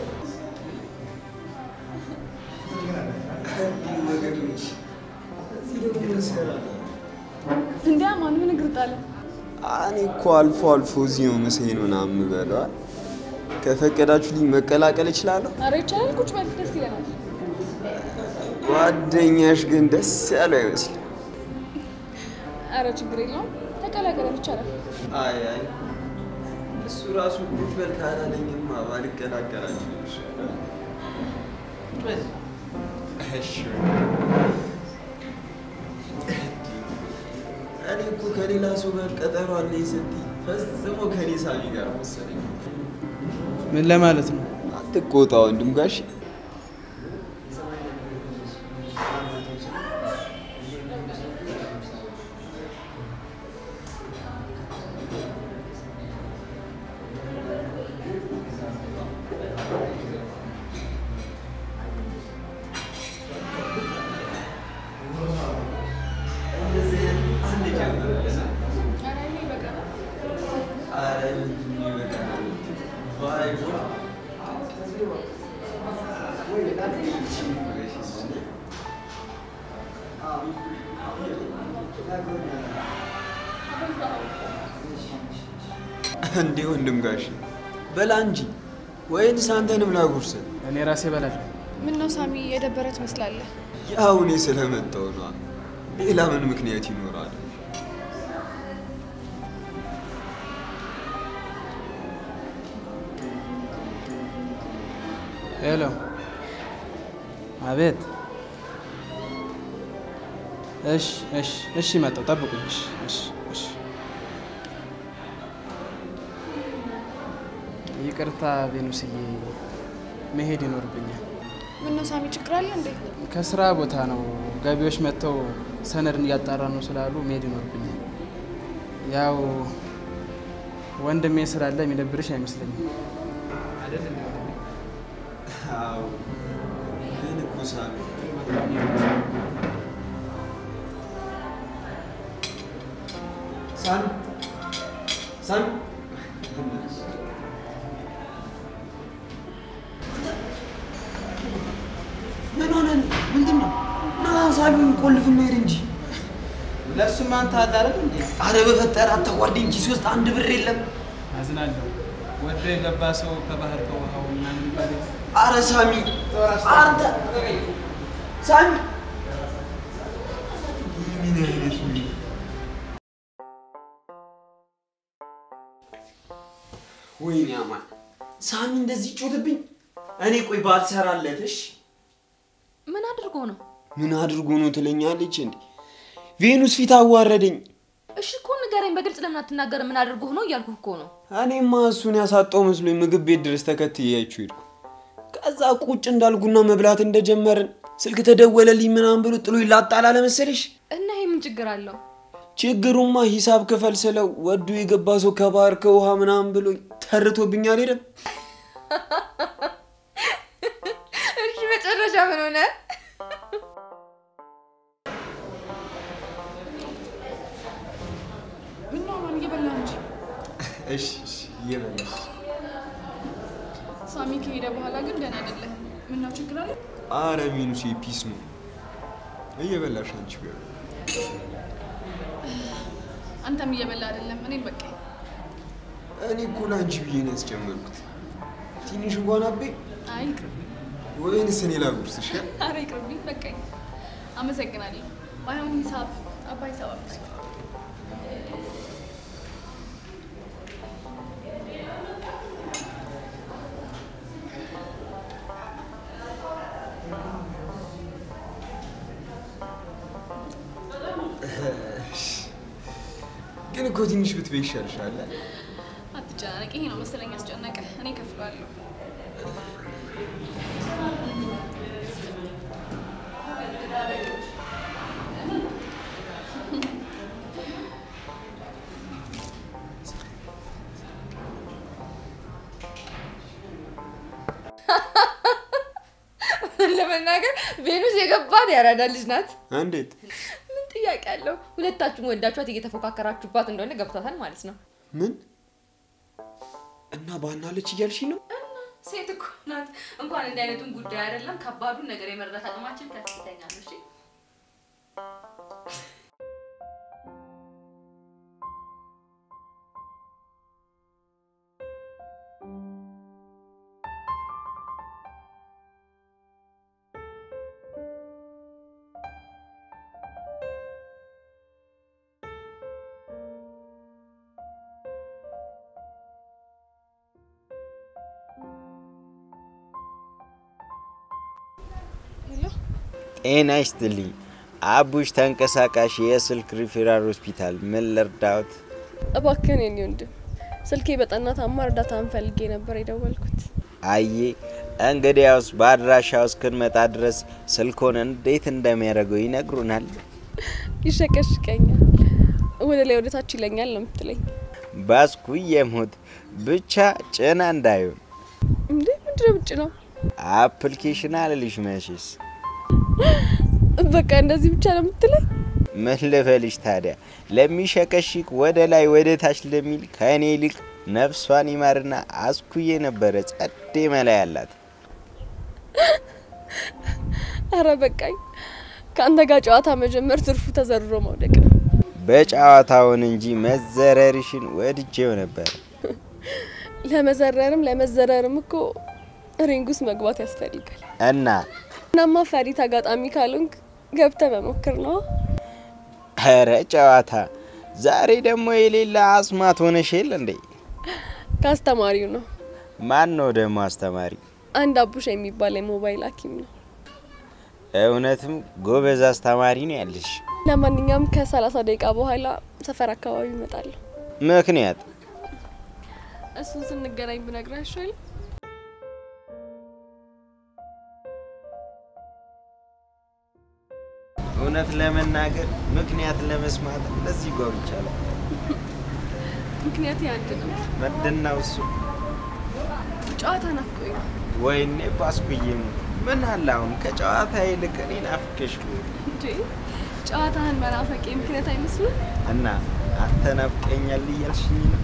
እንዲያ ማን ምን እግር ጣለ? እኔ እኮ አልፎ አልፎ እዚህ ነው ምሳዬን ምናምን የምበላው። ከፈቀዳችሁልኝ መቀላቀል እችላለሁ? አረ ይቻላል። ቁጭ በል፣ ደስ ይለናል። ጓደኛሽ ግን ደስ ያለው አይመስልም። አረ ችግር የለውም፣ ተቀላቀለን፣ ይቻላል። አይ አይ እሱ ራሱ ቁጭ በል ካላለኝማ ባልቀላቀላችሁ ይሻላል። እሺ እኔ እኮ ከሌላ ሰው ጋር ቀጠሮ አለኝ ስትይ ፈጽሞ ከኔ ሳሚ ጋር መሰለኝ። ምን ለማለት ነው? አትቆጣ ወንድም ጋሽ። እንዴ ወንድም ጋሽ በላ እንጂ ወይንስ አንተንም ላጉርስህ? እኔ ራሴ እበላለሁ። ምን ነው ሳሚ የደበረ ትመስላለህ። ያው እኔ ስለመጣሁ ነዋ። ሌላ ምን ምክንያት ይኖራል? ሄሎ። አቤት። እሺ፣ እሺ፣ እሺ፣ መጣሁ። ጠብቁኝ። እሺ፣ እሺ፣ እሺ። ይቅርታ ቬኑስዬ፣ መሄድ ይኖርብኛል። ምን ነው ሳሚ ችግር አለ እንዴ? ከስራ ቦታ ነው። ገቢዎች መጥተው ሰነድን እያጣራ ነው ስላሉ መሄድ ይኖርብኛል። ያው ወንድሜ ስላለ የሚደብርሽ አይመስለኝም አይደል? እንዴ ወንድሜ? አዎ ግን እኮ ሳሚ ሳሚ ሳሚ ምን ሆነ? ምንድን ነው? ና ሳሚውን ቆልፍና ሄድ እንጂ። ለእሱም አንተ አለ አይደል እንዴ? አረ በፈጠረ አታዋርደኝ። ኪስ ውስጥ አንድ ብር የለም። አዝናለሁ። ወዶ የገባ ሰው ከባህር ከውሃው ምናምን ይባል የለ? አረ ሳሚ አንተ ሳሚ ምን አይነት ነው? ወይኔ አማን ሳሚ እንደዚህ ጮትብኝ። እኔ ቆይ ባልሰራለትሽ ምን አድርጎ ነው? ምን አድርጎ ነው ትለኛለች እንዴ? ቬኑስ ፊት አዋረደኝ። እሺ እኮ ንገረኝ፣ በግልጽ ለምን አትናገርም? ምን አድርጎ ነው እያልኩህ እኮ ነው። እኔማ እሱን ያሳጣው መስሎኝ ምግብ ቤት ድረስ ተከትያችሁ ሄድኩ። ከዛ ቁጭ እንዳልኩና መብላት እንደጀመርን ስልክ ተደወለልኝ ምናምን ብሎ ጥሎ ይላጣል አለ መሰለሽ። እና ይሄ ምን ችግር አለው? ችግሩማ ሂሳብ ክፈል ስለው ወዶ የገባ ሰው ከባህር ከውሃ ምናምን ብሎ ተርቶብኝ አልሄደም። እሺ መጨረሻ ምን ሆነ? ምን ነው ማን እየበላ እንጂ እሺ እሺ እየበላሽ ሳሚ ከሄደ በኋላ ግን ደህና አይደለህም። ምን ነው ችግር አለ? አረ ሚኑሴ ፒስ ነው እየበላሽ አንቺ ቢሆን አንተም እየበላ አይደለም። እኔም በቃ እኔ እኮ ለአንቺ ብዬ ነው ያስጨመርኩት። ትንሽ እንኳን አቤ አይ ይቅርብኝ። ወይንስ እኔ ላጉርስሽ? አረ ይቅርብኝ፣ በቃኝ። አመሰግናለሁ። ባይሆን ሂሳብ አባይ ሂሳብ አምስት ግን እኮ ትንሽ ብትበይ ይሻልሻል። አትጨናነቅ። ይሄ ነው መሰለኝ ያስጨነቀ። እኔ ከፍለዋለሁ። ለመናገር ቬኑስ የገባት ያራዳ ልጅ ናት። እንዴት? ምን ጥያቄ አለው? ሁለታችሁም ወዳችኋት እየተፎካከራችሁባት እንደሆነ ገብቷታል ማለት ነው። ምን እና ባናለች እያልሽ ነው? ሴት እኮ ናት። እንኳን እንዲህ አይነቱን ጉዳይ አይደለም ከባዱን ነገር የመረዳት አቅማችን ከፍተኛ ነው። እሺ ጤና ይስጥልኝ። አቡሽ ተንቀሳቃሽ የስልክ ሪፌራል ሆስፒታል፣ ምን ልርዳዎት? እባክህን የኔ ወንድም ስልኬ በጠና ታማ እርዳታን ፈልጌ ነበር የደወልኩት። አዬ እንግዲያውስ በአድራሻው እስክንመጣ ድረስ ስልኮን እንዴት እንደሚያደርገው ይነግሩናል። ይሸቀሽቀኛል፣ ወደ ላይ ወደ ታች ይለኛል ነው የምትለኝ? ባስኩ የሞት ብቻ ጭና እንዳይሆን እንዴ ምንድነው ብጭ ነው? አፕሊኬሽን አልልሽ መሽስ በቃ እንደዚህ ብቻ ነው የምትለኝ? ምን ልበልሽ ታዲያ? ለሚሸከሽክ ወደ ላይ ወደ ታች ለሚል ከእኔ ይልቅ ነፍሷን ይማርና አስኩዬ ነበረ ጸዴ መላ ያላት። አረ በቃኝ። ከአንተ ጋር ጨዋታ መጀመር ትርፉ ተዘርሮ መውደቅ ነው። በጨዋታውን እንጂ መዘረርሽን ወድጄው ነበር። ለመዘረርም ለመዘረርም እኮ ሪንግ ውስጥ መግባት ያስፈልጋል። እና እናማ ፈሪ ተጋጣሚ ካልሆንክ ገብተ መሞክር ነው። ኧረ ጨዋታ ዛሬ ደግሞ የሌላ አስማት ሆነሽ የለ እንዴ? ከአስተማሪው ነው። ማን ነው ደግሞ አስተማሪ? አንድ አቡሽ የሚባል የሞባይል ሐኪም ነው። እውነትም ጎበዝ አስተማሪ ነው ያለሽ። ለማንኛውም ከሰላሳ ደቂቃ በኋላ ሰፈር አካባቢ እመጣለሁ። ምክንያት እሱን ስንገናኝ ብነግርህ አይሻልም? እውነት ለመናገር ምክንያት ለመስማት እንደዚህ ጓጉቻለሁ። ምክንያት አንድ ነው። ምንድነው እሱ? ጨዋታ ናፍቆኝ ነው። ወይኔ ባስኩዬም ምን አለ አሁን ከጨዋታ ይልቅ እኔን አፍቀሽ ብሆን እንዴ ጨዋታህን መናፈቄ ምክንያት አይመስልም? እና አንተ ናፍቀኛል እያልሽኝ ነው?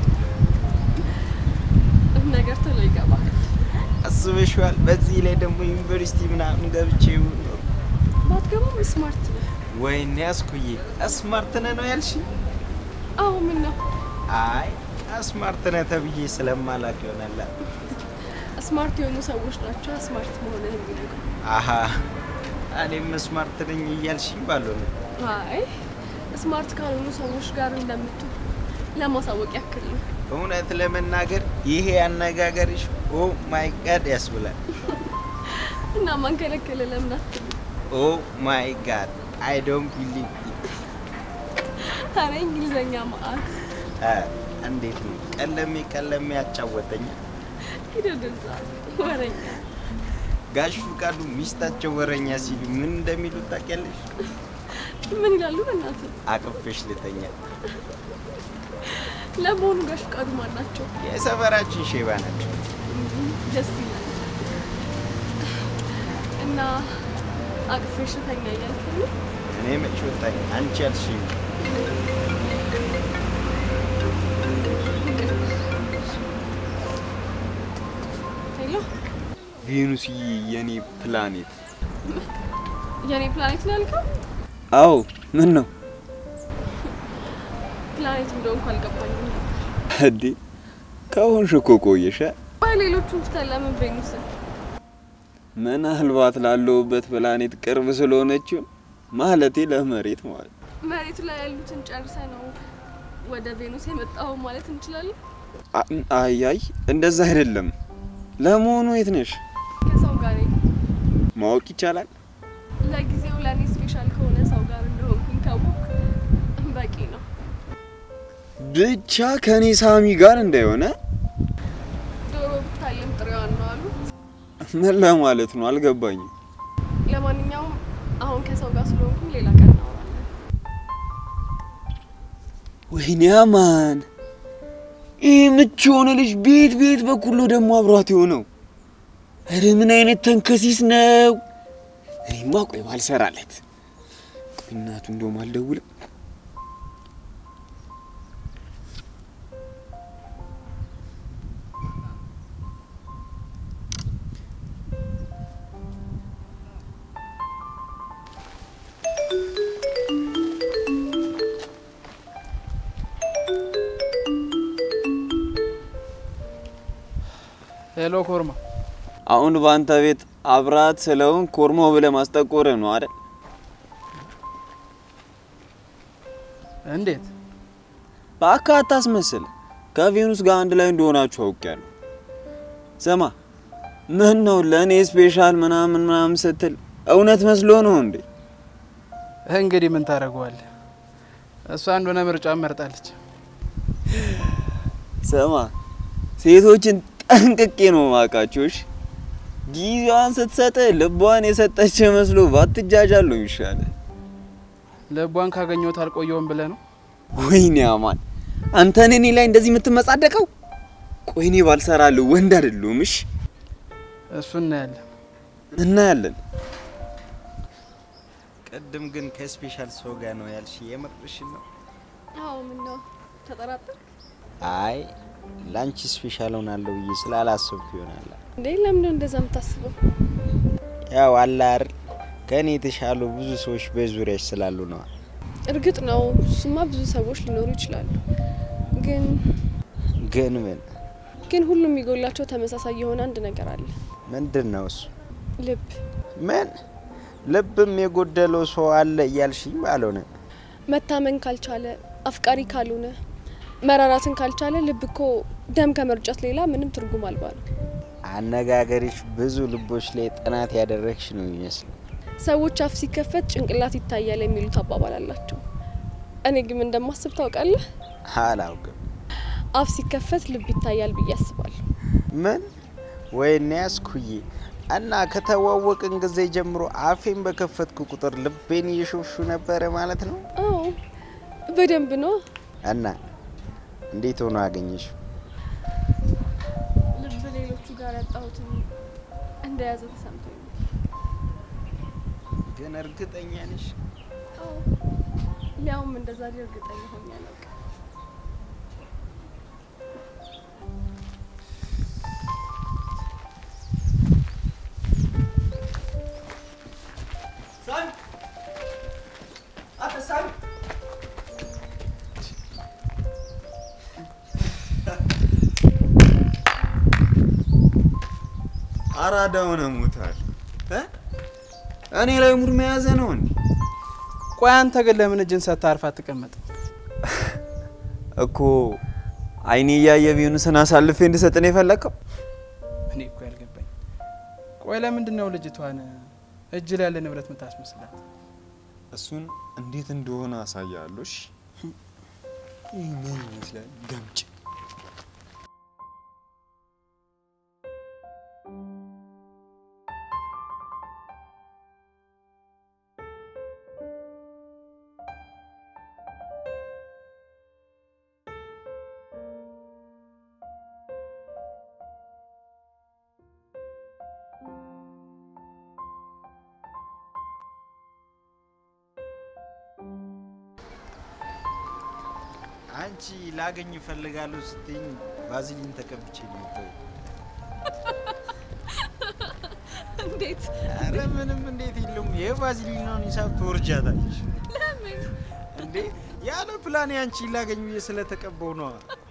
ነገር ቶሎ ይገባል። አስበሽዋል? በዚህ ላይ ደግሞ ዩኒቨርሲቲ ምናምን ገብቼ ይሁን ኖሮ ባትገባም ስማርት ነህ። ወይኔ አስኩዬ ስማርት ነህ ነው ያልሽኝ? አዎ ምን ነው አይ ስማርት ነህ ተብዬ ስለማላቅ ይሆናል። ስማርት የሆኑ ሰዎች ናቸው ስማርት መሆንህ የሚነግሩ። አሀ እኔም ስማርት ነኝ እያልሽኝ ባልሆነ አይ ስማርት ካልሆኑ ሰዎች ጋር እንደምትውል ለማሳወቅ ያክል ነው። እውነት ለመናገር ይሄ አነጋገርሽ ኦ ማይ ጋድ ያስብላል። እና ማን ከለከለ? ለምን አትልም? ኦ ማይ ጋድ አይ ዶንት ቢሊቭ ኧረ እንግሊዘኛ ማአት እንዴት ነው ቀለሜ ቀለሜ ያጫወተኝ። ሂድ ወደዛ ወረኛ። ጋሽ ፍቃዱ ሚስታቸው ወረኛ ሲሉ ምን እንደሚሉ ታውቂያለሽ? ምን ይላሉ? በእናትህ አቅፌሽ ልተኛ። ለመሆኑ ጋሽ ፍቃዱ ማን ናቸው? የሰፈራችን ሼባ ናቸው። ደስ ይላል። እና አቅፌሽ ተኛ እያልከኝ ነው? እኔ መች ወጣኝ? አንቺ ያልሽኝ ሄሎ፣ ቬኑስዬ የኔ ፕላኔት። የኔ ፕላኔት ነው ያልከው? አዎ ምን ነው ፕላኔት እንደሆንኩ አልገባኝም ነበር። እንዴ? ከሆንሽ እኮ ቆየሽ። ቆይ ሌሎቹን ትተን ለምን ቬኑስን? ምናልባት ላለሁበት ፕላኔት ቅርብ ስለሆነችው ማለቴ ለመሬት ማለት መሬቱ ላይ ያሉትን ጨርሰ ነው ወደ ቬኑስ የመጣው ማለት እንችላለን? አ- አያይ እንደዛ አይደለም። ለመሆኑ የት ነሽ? ከሰው ጋር ነኝ። ማወቅ ይቻላል? ለጊዜው ለእኔ ስፔሻል ከሆነ ሰው ጋር እንደሆንኩኝ ካወቅ በቂ ነው። ብቻ ከኔ ሳሚ ጋር እንዳይሆነ ዶሮ ብታየም ጥሬዋን ነው አሉ። ምን ለማለት ነው? አልገባኝም። ለማንኛውም አሁን ከሰው ጋር ስለሆንኩኝ ሌላ ቀን እናወራለን። ወይኔ አማን፣ ይህ ምቹ የሆነ ልጅ ቤት ቤት በኩል ነው ደግሞ አብሯት የሆነው። ኧረ ምን አይነት ተንከሲስ ነው! እኔማ ቆይ ባልሰራለት። ቆይ እናቱ እንደውም አልደውልም። ሄሎ ኮርማ፣ አሁን በአንተ ቤት አብራት ስለውን ኮርማው ብለህ ማስጠቆር ነው አይደል? እንዴት በአካ አታስመስል። ከቬኑስ ጋር አንድ ላይ እንደሆናችሁ አውቄያለሁ። ስማ፣ ምን ነው ለእኔ ስፔሻል ምናምን ምናምን ስትል እውነት መስሎ ነው እንዴ? እንግዲህ ምን ታደርገዋለህ? እሷ እንደሆነ ምርጫ መርጣለች። ስማ፣ ሴቶችን ጠንቅቄ ነው ማውቃቸውሽ። ጊዜዋን ስትሰጥ ልቧን የሰጠች መስሎ ባትጃጃል ነው የሚሻለው። ልቧን ካገኘሁት አልቆየውም ብለህ ነው? ወይኔ አማን፣ አንተን እኔ ላይ እንደዚህ የምትመጻደቀው? ቆይ እኔ ባልሰራለሁ ወንድ አይደለሁም? እሺ እሱ እናያለን። እናያለን። ቅድም ግን ከስፔሻል ሰው ጋር ነው ያልሽ፣ የምርሽን ነው? አዎ ምን ነው ተጠራጠር? አይ ለአንቺ ስፔሻል ሆናለሁ ብዬ ስላላሰብኩ ይሆናል። እንዴ ለምንድን እንደዛ የምታስበው? ያው አለ አይደል ከእኔ የተሻሉ ብዙ ሰዎች በዙሪያሽ ስላሉ ነዋ። እርግጥ ነው እሱማ ብዙ ሰዎች ሊኖሩ ይችላሉ። ግን ግን ምን ግን ሁሉም የሚጎላቸው ተመሳሳይ የሆነ አንድ ነገር አለ። ምንድን ነው እሱ? ልብ። ምን ልብም የጎደለው ሰው አለ እያልሽኝ ባልሆነ መታመን ካልቻለ፣ አፍቃሪ ካልሆነ፣ መራራትን ካልቻለ ልብ እኮ ደም ከመርጨት ሌላ ምንም ትርጉም አልባ ነው። አነጋገሪሽ ብዙ ልቦች ላይ ጥናት ያደረግሽ ነው የሚመስለው። ሰዎች አፍ ሲከፈት ጭንቅላት ይታያል የሚሉት አባባል አላቸው። እኔ ግን እንደማስብ ታውቃለህ? አላውቅም። አፍ ሲከፈት ልብ ይታያል ብዬ አስባለሁ። ምን ወይኔ ያስኩዬ እና ከተዋወቅን ጊዜ ጀምሮ አፌን በከፈትኩ ቁጥር ልቤን እየሾሹ ነበረ ማለት ነው። አዎ በደንብ ነው። እና እንዴት ሆኖ አገኘሽ? ልብ ሌሎቹ ጋር ያጣሁትን እንደያዘ ተሰምቶኝ ነው። ግን እርግጠኛ ነሽ? አዎ ሊያውም እንደዛ እርግጠኛ ሆኜ አላውቅም። ሳሚ አንተ ሳሚ አራዳ ሆነ ሞታል እ እኔ ላይ ሙድ መያዘ ነው እንዴ? ቆይ አንተ ግን ለምን እጅን ሰጥተህ አርፋ አትቀመጥ? እኮ አይኔ እያየ ቢሆንስን አሳልፌ እንድሰጥ ነው የፈለግከው? እኔ እኮ ያልገባኝ ቆይ ለምንድን ነው ልጅቷን እጅ ላይ ያለ ንብረት ምታስመስላት? እሱን እንዴት እንደሆነ አሳያለሁ። እሺ ይህ ምን ይመስላል? ገምጭ አንቺ ላገኝ እፈልጋለሁ ስትኝ ቫዝሊን ተቀብቼ ነው የመጣሁት። እንዴት? ኧረ ምንም እንዴት የለውም። የቫዝሊኗን ሂሳብ ትወርጃታለሽ። ለምን? እንዴ ያለ ፕላን አንቺ ላገኝ ብዬ ስለተቀበው ነዋ።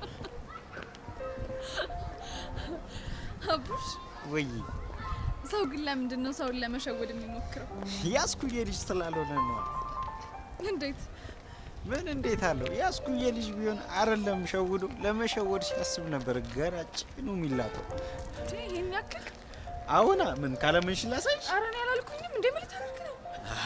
አቡሽ ወይ ሰው ግን ለምንድን ነው ሰውን ለመሸወድ የሚሞክረው? ያስኩዬ ልጅ ስላልሆነ ነዋ። እንዴት? ምን እንዴት አለው? ያስኩዬ ልጅ ቢሆን አይደለም ሸውዶ ለመሸወድ ሲያስብ ነበር ገና ጭኑ የሚላጠው። እንዴ ይሄን ያክል? አሁና ምን ካለምንሽ ላሳይሽ? ኧረ እኔ አላልኩኝም። እንዴ ምን ልታደርግ ነው?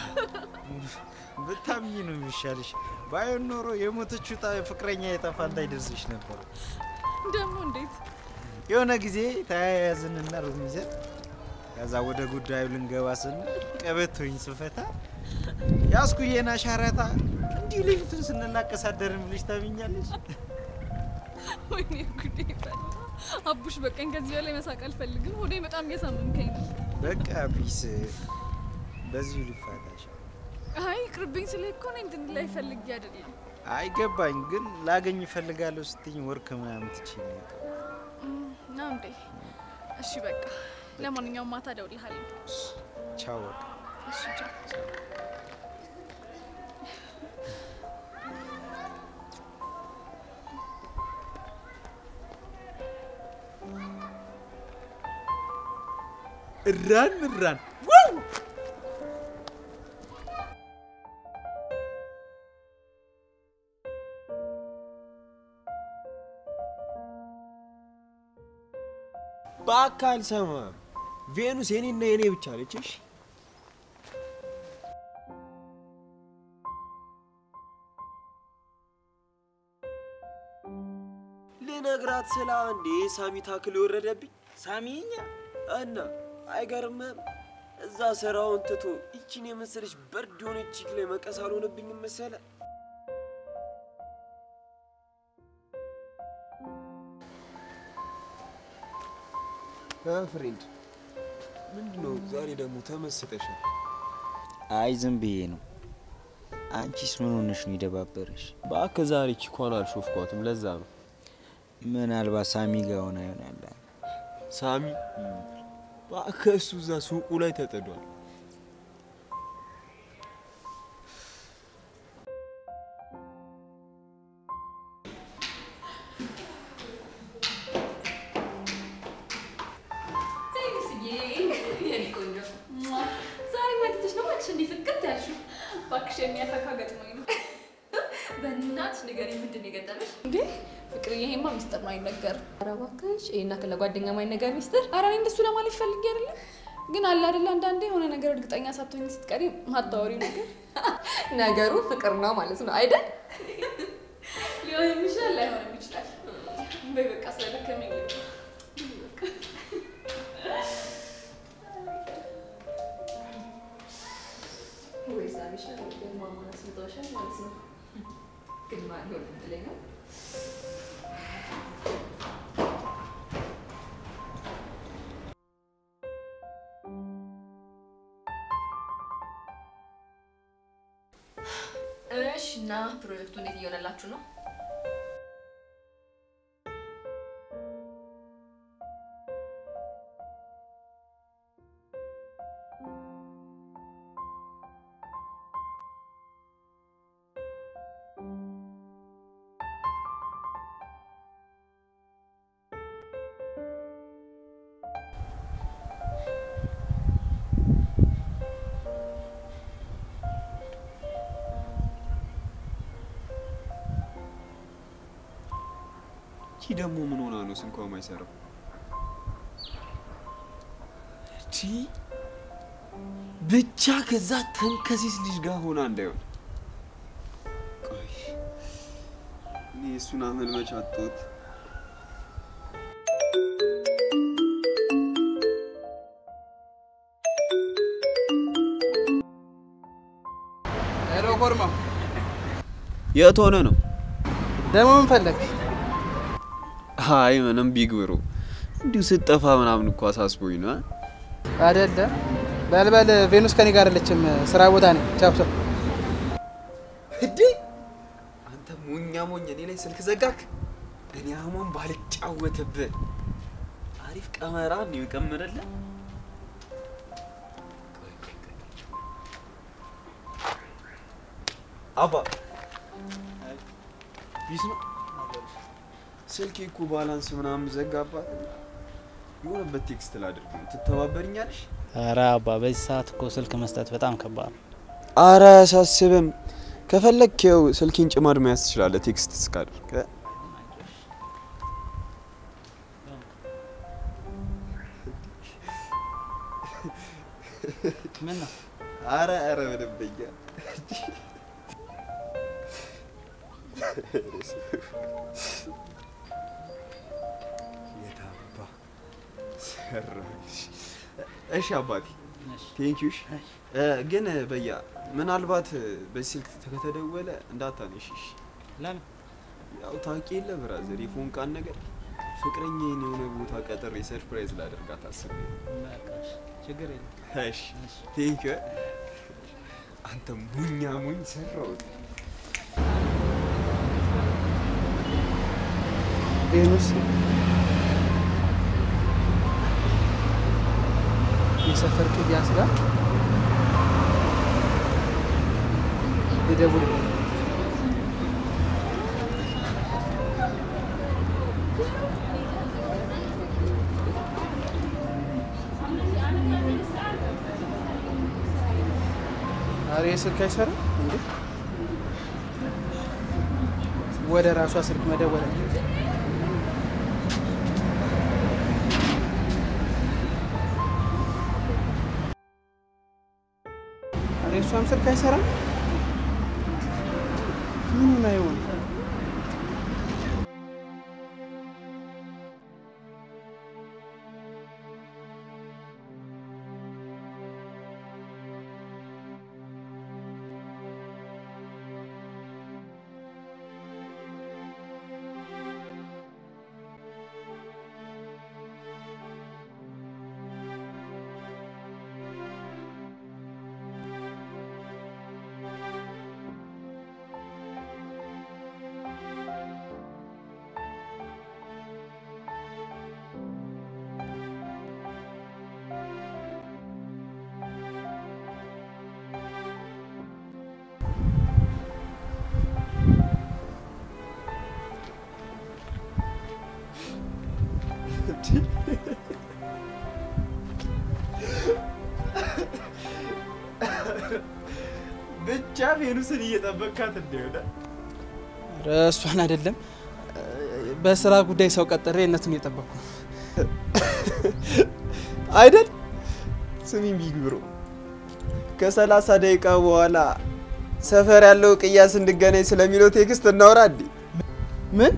ብታምኚ ነው የሚሻልሽ። ባይሆን ኖሮ የሞተችው ጣ- ፍቅረኛ የጠፋልታ ይደርስሽ ነበር። ደግሞ እንዴት? የሆነ ጊዜ ተያያዝንና ሩም ይዘን ከዛ ወደ ጉዳዩ ልንገባ ስንል ቀበቶኝ ስፈታ ያስኩዬን አሻራታ እንዲህ ሌሊቱን ስንላቀስ አደርን ብለሽ ታምኛለሽ? ወይኔ ጉዴ ፈላ። አቡሽ በቀኝ ከዚህ በላይ መሳቅ አልፈልግም። ሆዴ በጣም እያሳመምከኝ ነው። በቃ ቢስ በዚሁ ልፋታሽ። አይ ቅርብኝ ስለ እኮ እኔ እንትን ላይ ፈልጌ አይደለም። አይገባኝ ግን ላገኝ እፈልጋለሁ ስትኝ ወርክ ምናምን ትችይ ነው። ነው እንዴ? እሺ በቃ ለማንኛውም ማታ እደውልልሃለሁ። ቻው በቃ። እሺ ቻው። እራን እራን በአካል ሰማ ቬኑስ የኔና የኔ ብቻ ነች። እሺ ልነግራት ስለ አንዴ ሳሚ ታክል የወረደብኝ ሳሚኛ እና አይገርምም? እዛ ስራውን ትቶ ይችን የመሰለች በርድ የሆነች ቺክ ላይ መቀስ አልሆነብኝም መሰለ። ፍሬንድ ምንድነው ዛሬ ደግሞ ተመስጠሻል? አይ ዝም ብዬ ነው። አንቺስ ምን ሆነሽ ነው የደባበረሽ? እባክህ ዛሬ ቺኳን አልሾፍኳትም፣ ለዛ ነው። ምናልባት ሳሚ ጋር ሆና ይሆናል። ሳሚ እባክህ እሱ እዛ ሱቁ ላይ ተጥዷል። ዛሬ መጥተሽ ነው እባክሽ እንዲህ ፍቅት ያልሽው? እባክሽ የሚያፈካ ገጥሞኝ ነው። በእናትሽ ንገሪኝ፣ ምንድን ነው የገጠመሽ? እንዴ ፍቅርዬ፣ ይሄማ ሚስጥር ነው አይነገርም። ኧረ እባክሽ ይሄና ለጓደኛ ማይነገር ሚስጥር። ኧረ እኔ እንደሱ ለማለት ፈልጌ አይደለም፣ ግን አለ አይደለ አንዳንዴ የሆነ ነገር እርግጠኛ ሳትሆኝ ስትቀሪ ማታወሪው ነገር ነገሩ ፍቅር ነው ማለት ነው አይደል? ሊሆንም ይችላል ላይሆንም ይችላል። በይ በቃ ስለደከመኝ ልግባ። ወይ ሳሚሽ ደግሞ አማራ ስምተውሻል ማለት ነው። ግን ማን ይሆን እድለኛ? እሺ እና ፕሮጀክቱ እንዴት እየሆነላችሁ ነው? ይቺ ደግሞ ምን ሆና ነው ስልኳ ማይሰራው? እቺ ብቻ ከዛ ተንከሲስ ልጅ ጋር ሆና እንዳይሆን። ቆይ እኔ እሱን አመልመች አጣሁት። ሄሎ ኮርማ፣ የት ሆነ ነው? ደግሞ ምን ፈለግ? አይ ምንም ቢግ ብሮ እንዲሁ ስጠፋ ምናምን እኮ አሳስቦኝ ነው። አ? አይደለ በልበል። ቬኑስ ከኔ ጋር አለችም፣ ስራ ቦታ ነኝ። ቻው ቻው። እንዴ አንተ ሞኛ ሞኝ እኔ ላይ ስልክ ዘጋክ። እኔ አሁን ባልጫወትብህ አሪፍ ቀመራ ነው የቀመረልህ። አባ ቢስ ነው ስልኬ እኮ ባላንስ ምናምን ዘጋባት። የሆነበት ቴክስት ላድርግ ነው። ትተባበርኛለሽ? ኧረ አባ በዚህ ሰዓት እኮ ስልክ መስጠት በጣም ከባድ ነው። አረ አያሳስብም። ከፈለክ ይኸው ስልኬን ጭማድ መያዝ ትችላለህ። ቴክስት እስካደርግ ምን ነው አረ አረ በደንበኛ የታባ ሰራሽ። እሺ አባቴ ቴንኪዩ። ግን በያ ምናልባት በዚህ ስልክ ከተደወለ እንዳታነሺ። እሺ? ለምን ያው ታውቂ የለ ብራዘር የፎንቃን ነገር ፍቅረኛዬን የሆነ ቦታ ቀጥሬ ሰርፕራይዝ ላደርጋት አስቤ ነው። በቃ እሺ፣ ችግር የለም። እሺ ቴንኪዩ። አንተ ሙኛ ሙኝ ሰራሁት። ቬኑስ የሰፈር ቅያስ ጋር ልደውልልህ። ኧረ ስልክ አይሰራም እንዴ? ወደ ራሷ ስልክ መደወል አለብኝ። ኧረ እሷም ስልክ አይሰራም። ምን ሆና ይሆን? ብቻ ቬኑስን እየጠበቅካት እንደሆነ ኧረ እሷን አይደለም በስራ ጉዳይ ሰው ቀጥሬ እነቱን እየጠበቅኩ ነው። አይደል? ስሚኝ ቢግ ብሮ፣ ከሰላሳ ደቂቃ በኋላ ሰፈር ያለው ቅያስ እንድገናኝ ስለሚለው ቴክስት እናውራ እንዴ? ምን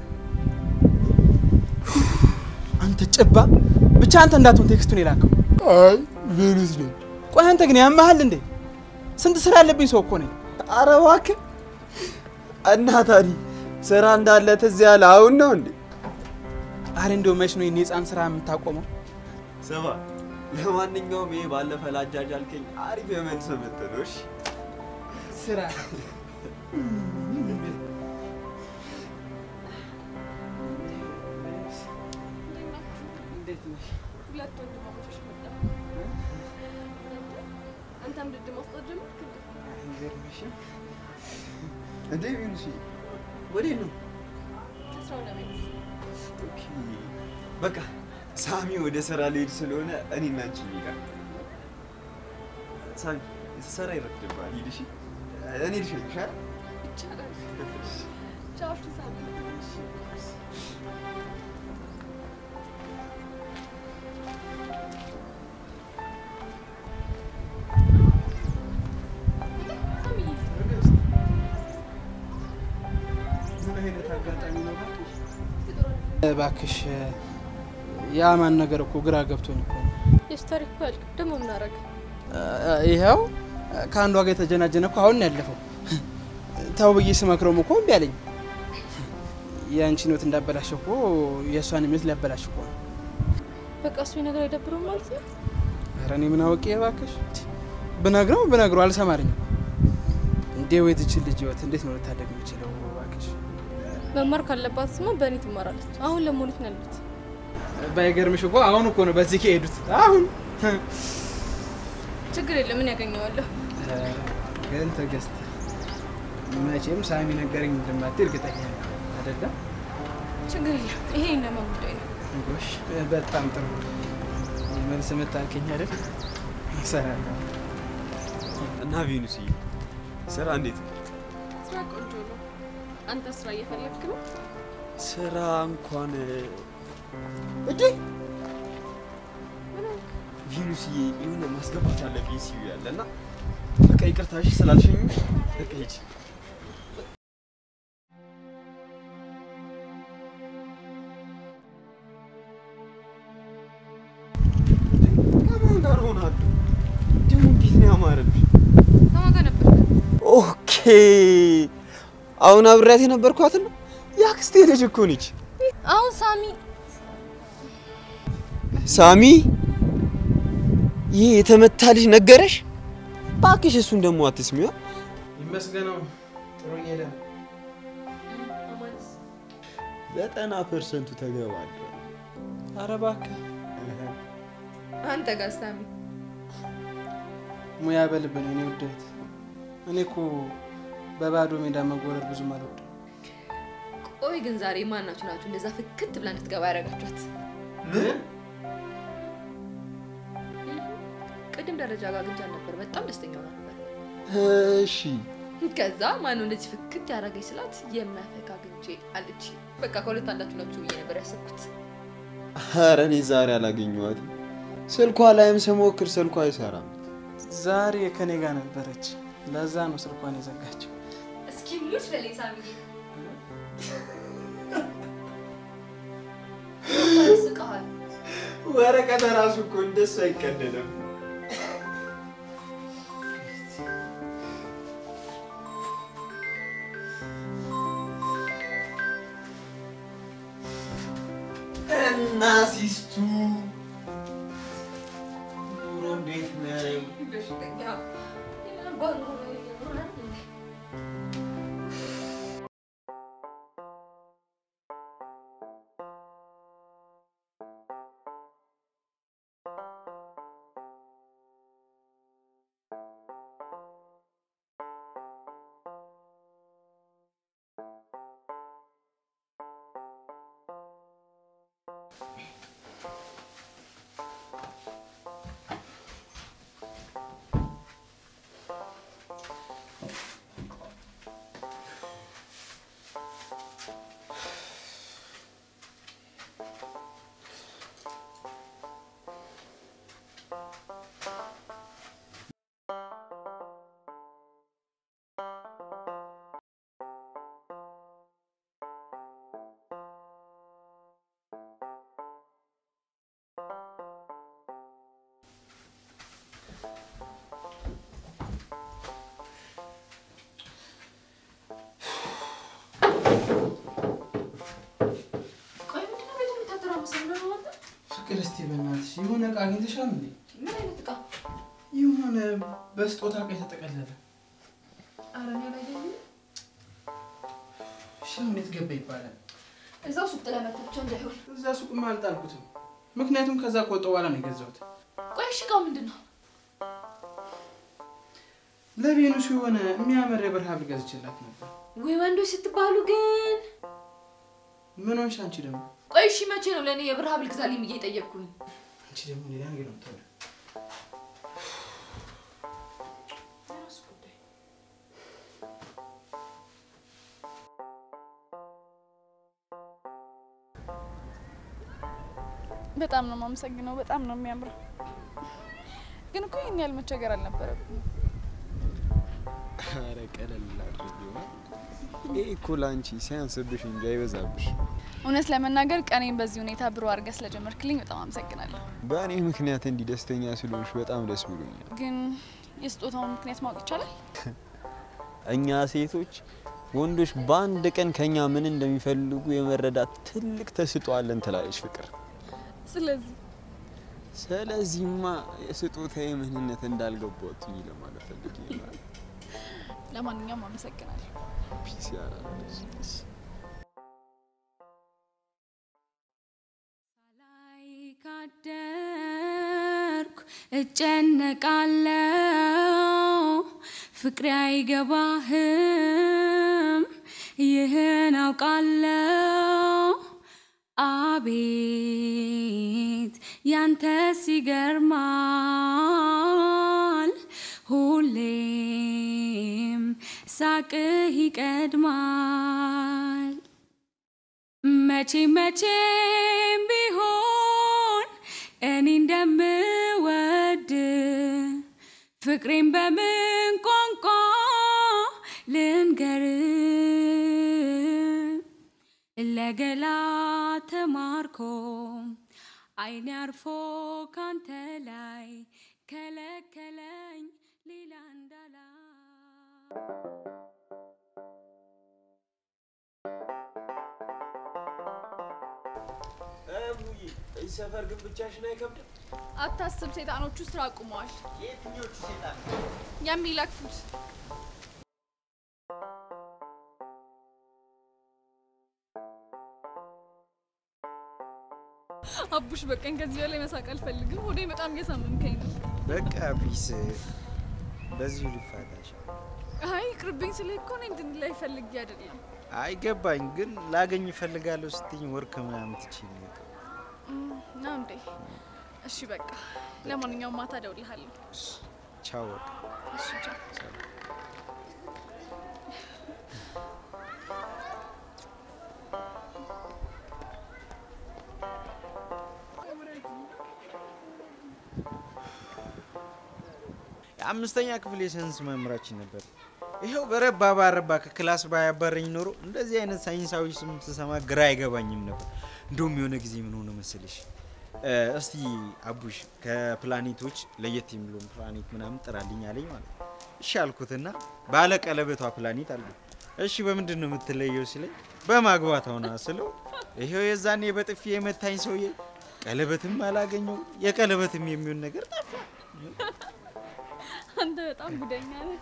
አንተ ጭባ፣ ብቻ አንተ እንዳትሆን ቴክስቱን የላከው። አይ ቬኑስ ነኝ። ቆይ አንተ ግን ያመሃል እንዴ? ስንት ስራ ያለብኝ ሰው እኮ ነኝ። ኧረ እባክህ እና ታዲያ ስራ እንዳለ ትዝ ያለ አሁን ነው እንዴ? አረ እንዲያው መች ነው የኔ ህፃን ስራ የምታቆመው? ስማ፣ ለማንኛውም ይሄ ባለፈ ላጃጅ አልከኝ አሪፍ የመልስ ምት ነው። እሺ ስራ ሁለት ወንድማማቾች መጣ። አንተም ድድ ማስጠት ጀመርክ እንዴ? እንዴ ቬኑስ ወዴት ነው? ከስራ ወደ ቤት ኦኬ፣ በቃ ሳሚ ወደ ስራ ሊሄድ ስለሆነ እኔና አንቺ እንሂድ። ሳሚ ስራ ይረፍድብሃል። ሂድ እሺ። እኔ ልሸኝሽ አይደል? ይቻላል። ቻው እሺ ሳሚ። ምን አይነት አጋጣሚ ነው እባክሽ? እባክሽ የአማን ነገር እኮ ግራ ገብቶኝ እኮ ነው። የሱ ታሪክ እኮ ያልቅ ደግሞ ምን አደረገ? ይኸው ከአንዷ ጋር የተጀናጀነ እኮ አሁን ነው ያለፈው። ተው ብዬ ስመክረውም እኮ እምቢ አለኝ። የአንቺን ህይወት እንዳበላሽ እኮ የእሷን ህይወት ሊያበላሽ እኮ ነው። በቃ እሱ ነገር አይደብረውም ማለት ነው። ኧረ እኔ ምን አውቄ እባክሽ። ብነግረው ብነግረው አልሰማልኝም። እንዴ ወይ ትችል ልጅ ህይወት እንዴት ነው ልታደግ የምችለው? እባክሽ መማር ካለባት ስማ በእኔ ትማራለች። አሁን ለሞኒት ነው ያሉት። ባይገርምሽ እኮ አሁን እኮ ነው በዚህ ከሄዱት አሁን ችግር የለም ምን ያገኘዋለሁ። ግን ትዕግስት መቼም ሳሚ ነገረኝ እንደማትይ እርግጠኛ ነኝ አይደለም? ችግር የለም ይሄ እነማ ጉዳይ ነው። ጎሽ በጣም ጥሩ መልስ መታልከኝ አይደል? እሰራለሁ። እና ቬኑስዬ ስራ እንዴት ነው? ስራ ቆንጆ ነው። አንተ ስራ እየፈለግክ ነው? ስራ እንኳን እንዴ ቬኑስዬ የሆነ ማስገባት ያለብኝ ሲዩ ያለና በቃ ይቅርታ እሺ ስላልሸኝ በቃ ሂጂ። ከማን ጋር ሆናለሁ? ደግሞ እንዴት ነው ያማረብኝ። ከማን ጋር ነበርክ? ኦኬ አሁን አብሬያት የነበርኳት ነው የአክስቴ ልጅ እኮ ነች። አሁን ሳሚ ሳሚ ይህ የተመታ ልጅ ነገረሽ? እባክሽ እሱን ደግሞ አትስሚዋ። ይመስገነው ጥሩ እየሄደ ነው። ዘጠና ፐርሰንቱ ተገባለ። ኧረ እባክህ አንተ ጋር ሳሚ ሙያ በልብን እኔ ውደት እኔ እኮ በባዶ ሜዳ መጎረር ብዙም አልወድም። ቆይ ግን ዛሬ ማናችሁ ናችሁ እንደዛ ፍክት ብላ እንድትገባ ያደረጋችኋት? ቅድም ደረጃ ጋር አግኝቻት ነበር። በጣም ደስተኛ ሆና ነበር። እሺ ከዛ ማነው እንደዚህ ፍክት ያደረገኝ ስላት የሚያፈካ አግኝቼ አለች። በቃ ከሁለት አንዳችሁ ናችሁ ብዬ ነበር ያሰብኩት። ኧረ እኔ ዛሬ አላገኘኋትም። ስልኳ ላይም ስሞክር ስልኳ አይሰራም። ዛሬ ከኔ ጋር ነበረች። ለዛ ነው ስልኳን የዘጋችው። እስኪ ሙች በለኝ ሳሚዬ። ስቀሃል ወረቀት ራሱ እኮ እንደሱ አይቀደድም። እና ሲስቱ ኑሮ እንዴት ነው? በሽተኛ ክርስቲ በእናትሽ የሆነ እቃ አግኝተሻል እንዴ? ምን አይነት እቃ? የሆነ በስጦታ እቃ የተጠቀለለ ኧረ እኔ አላየሁም። እሺ፣ እንዴት ገባ ይባላል? እዛው ሱቅ ጥለህ መተህ ብቻ እንዳይሆን። እዛ ሱቅማ አልጣልኩትም፣ ምክንያቱም ከዛ ከወጣሁ በኋላ ነው የገዛሁት። ቆይ እሺ፣ እቃው ምንድን ነው? ለቬኑስ የሆነ የሚያምር የብር ሐብል ገዝቼላት ነበር። ወይ ወንዶች ስትባሉ ግን። ምን ሆንሽ አንቺ ደግሞ? ቆይ እሺ፣ መቼ ነው ለእኔ የብር ሐብል ግዛልኝ ብዬ የጠየቅኩኝ? አንቺ ደግሞ ሌላ ነገር ነው የምታወሪው። በጣም ነው የማመሰግነው። በጣም ነው የሚያምረው። ግን እኮ ይህን ያህል መቸገር አልነበረብኝ። ኧረ ቀለል አድርጊው። ይሄ እኮ ለአንቺ ሲያንስብሽ እንጂ አይበዛብሽ። እውነት ለመናገር ቀኔን በዚህ ሁኔታ ብሩ አድርገህ ስለጀመርክልኝ በጣም አመሰግናለሁ። በእኔ ምክንያት እንዲህ ደስተኛ ስለሆንሽ በጣም ደስ ብሎኛል። ግን የስጦታውን ምክንያት ማወቅ ይቻላል? እኛ ሴቶች ወንዶች በአንድ ቀን ከኛ ምን እንደሚፈልጉ የመረዳት ትልቅ ተሰጥኦ አለን ትላለች ፍቅር። ስለዚህ ስለዚህማ የስጦታዬ ምንነት እንዳልገባትኝ ለማለት ፈልጌ ነው። ለማንኛውም አመሰግናለሁ። ፒስ ያላለች ካደርኩ እጨነቃለው ፍቅሬ አይገባህም ይህን አውቃለው አቤት ያንተ ሲገርማል ሁሌም ሳቅህ ይቀድማል መቼ መቼም ቢሆን እኔ እንደምወድ ፍቅሬን በምን ቋንቋ ልንገር ለገላ ተማርኮ አይኔ አርፎ ካንተ ላይ ከለከለኝ ሌላ እንዳላ እዚህ ሰፈር ግን ብቻሽን አይከብድም? አታስብ፣ ሰይጣኖቹ ስራ አቁመዋል። የትኞቹ ሴጣን? የሚለክፉት አቡሽ በቀን ከዚህ በላይ መሳቅ አልፈልግም። ሆዴ በጣም እየሳመምከኝ ነው። በቃ ፒስ፣ በዚሁ ልፋታሽ። አይ ቅርብኝ ስልህ እኮ እኔ እንድንላይ ፈልጌ አይደለም። አይገባኝ ግን ላገኝ እፈልጋለሁ ስትኝ ወርክ ምናምን ትችይ ነው የቀረው። ነው እንዴ? እሺ በቃ ለማንኛውም ማታ እደውልልሃለሁ። ቻው በቃ። እሺ ቻው። የአምስተኛ ክፍል የሳይንስ መምህራችን ነበር። ይኸው በረባ ባረባ ከክላስ ባያባረኝ ኖሮ እንደዚህ አይነት ሳይንሳዊ ስም ስሰማ ግራ አይገባኝም ነበር። እንደውም የሆነ ጊዜ ምን ሆነ መሰለሽ፣ እ፣ እስቲ አቡሽ ከፕላኔቶች ለየት የሚለውን ፕላኔት ምናምን ጥራልኝ አለኝ ማለት ነው። እሺ አልኩትና ባለ ቀለበቷ ፕላኔት አልኩ። እሺ በምንድን ነው የምትለየው ሲለኝ በማግባት ሆና ስለው ይሄው የዛኔ በጥፊ የመታኝ ሰውዬ ቀለበትም አላገኘው የቀለበትም የሚሆን ነገር ጠፋ። አንተ በጣም ጉደኛ ነህ።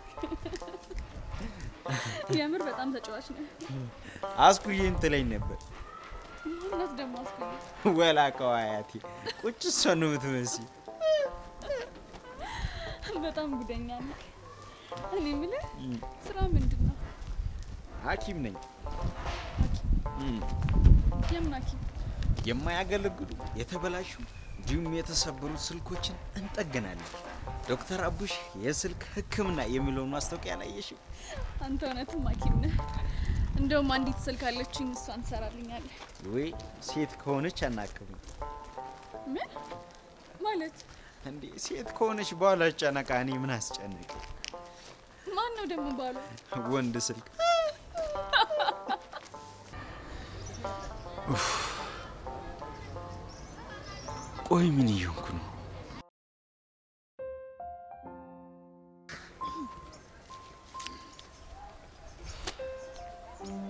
የምር በጣም ተጫዋች ነህ። አስኩዬም ትለኝ ነበር። እውነት ደግሞ አስኩኝ። ወላቀው አያቴ ቁጭ እሷ ነው የምትመስይ። በጣም ጉደኛ ነህ። እኔ የምልህ እም፣ ስራ ምንድን ነው? ሐኪም ነኝ። እም፣ የምን ሐኪም? የማያገለግሉ የተበላሹ እንዲሁም የተሰበሩ ስልኮችን እንጠግናለን። ዶክተር አቡሽ የስልክ ሕክምና የሚለውን ማስታወቂያ አላየሽም? አንተ እውነትም ሐኪም ነህ። እንደውም አንዲት ስልክ አለችኝ፣ እሷን ትሰራልኛለህ። ወይ ሴት ከሆነች አናክምም ምን ማለት? እንዴ? ሴት ከሆነች በኋላ ጨነቃ። እኔ ምን አስጨነቀ? ማን ነው ደግሞ ባሏ? ወንድ ስልክ ኡፍ። ቆይ ምን እየሆንኩ ነው?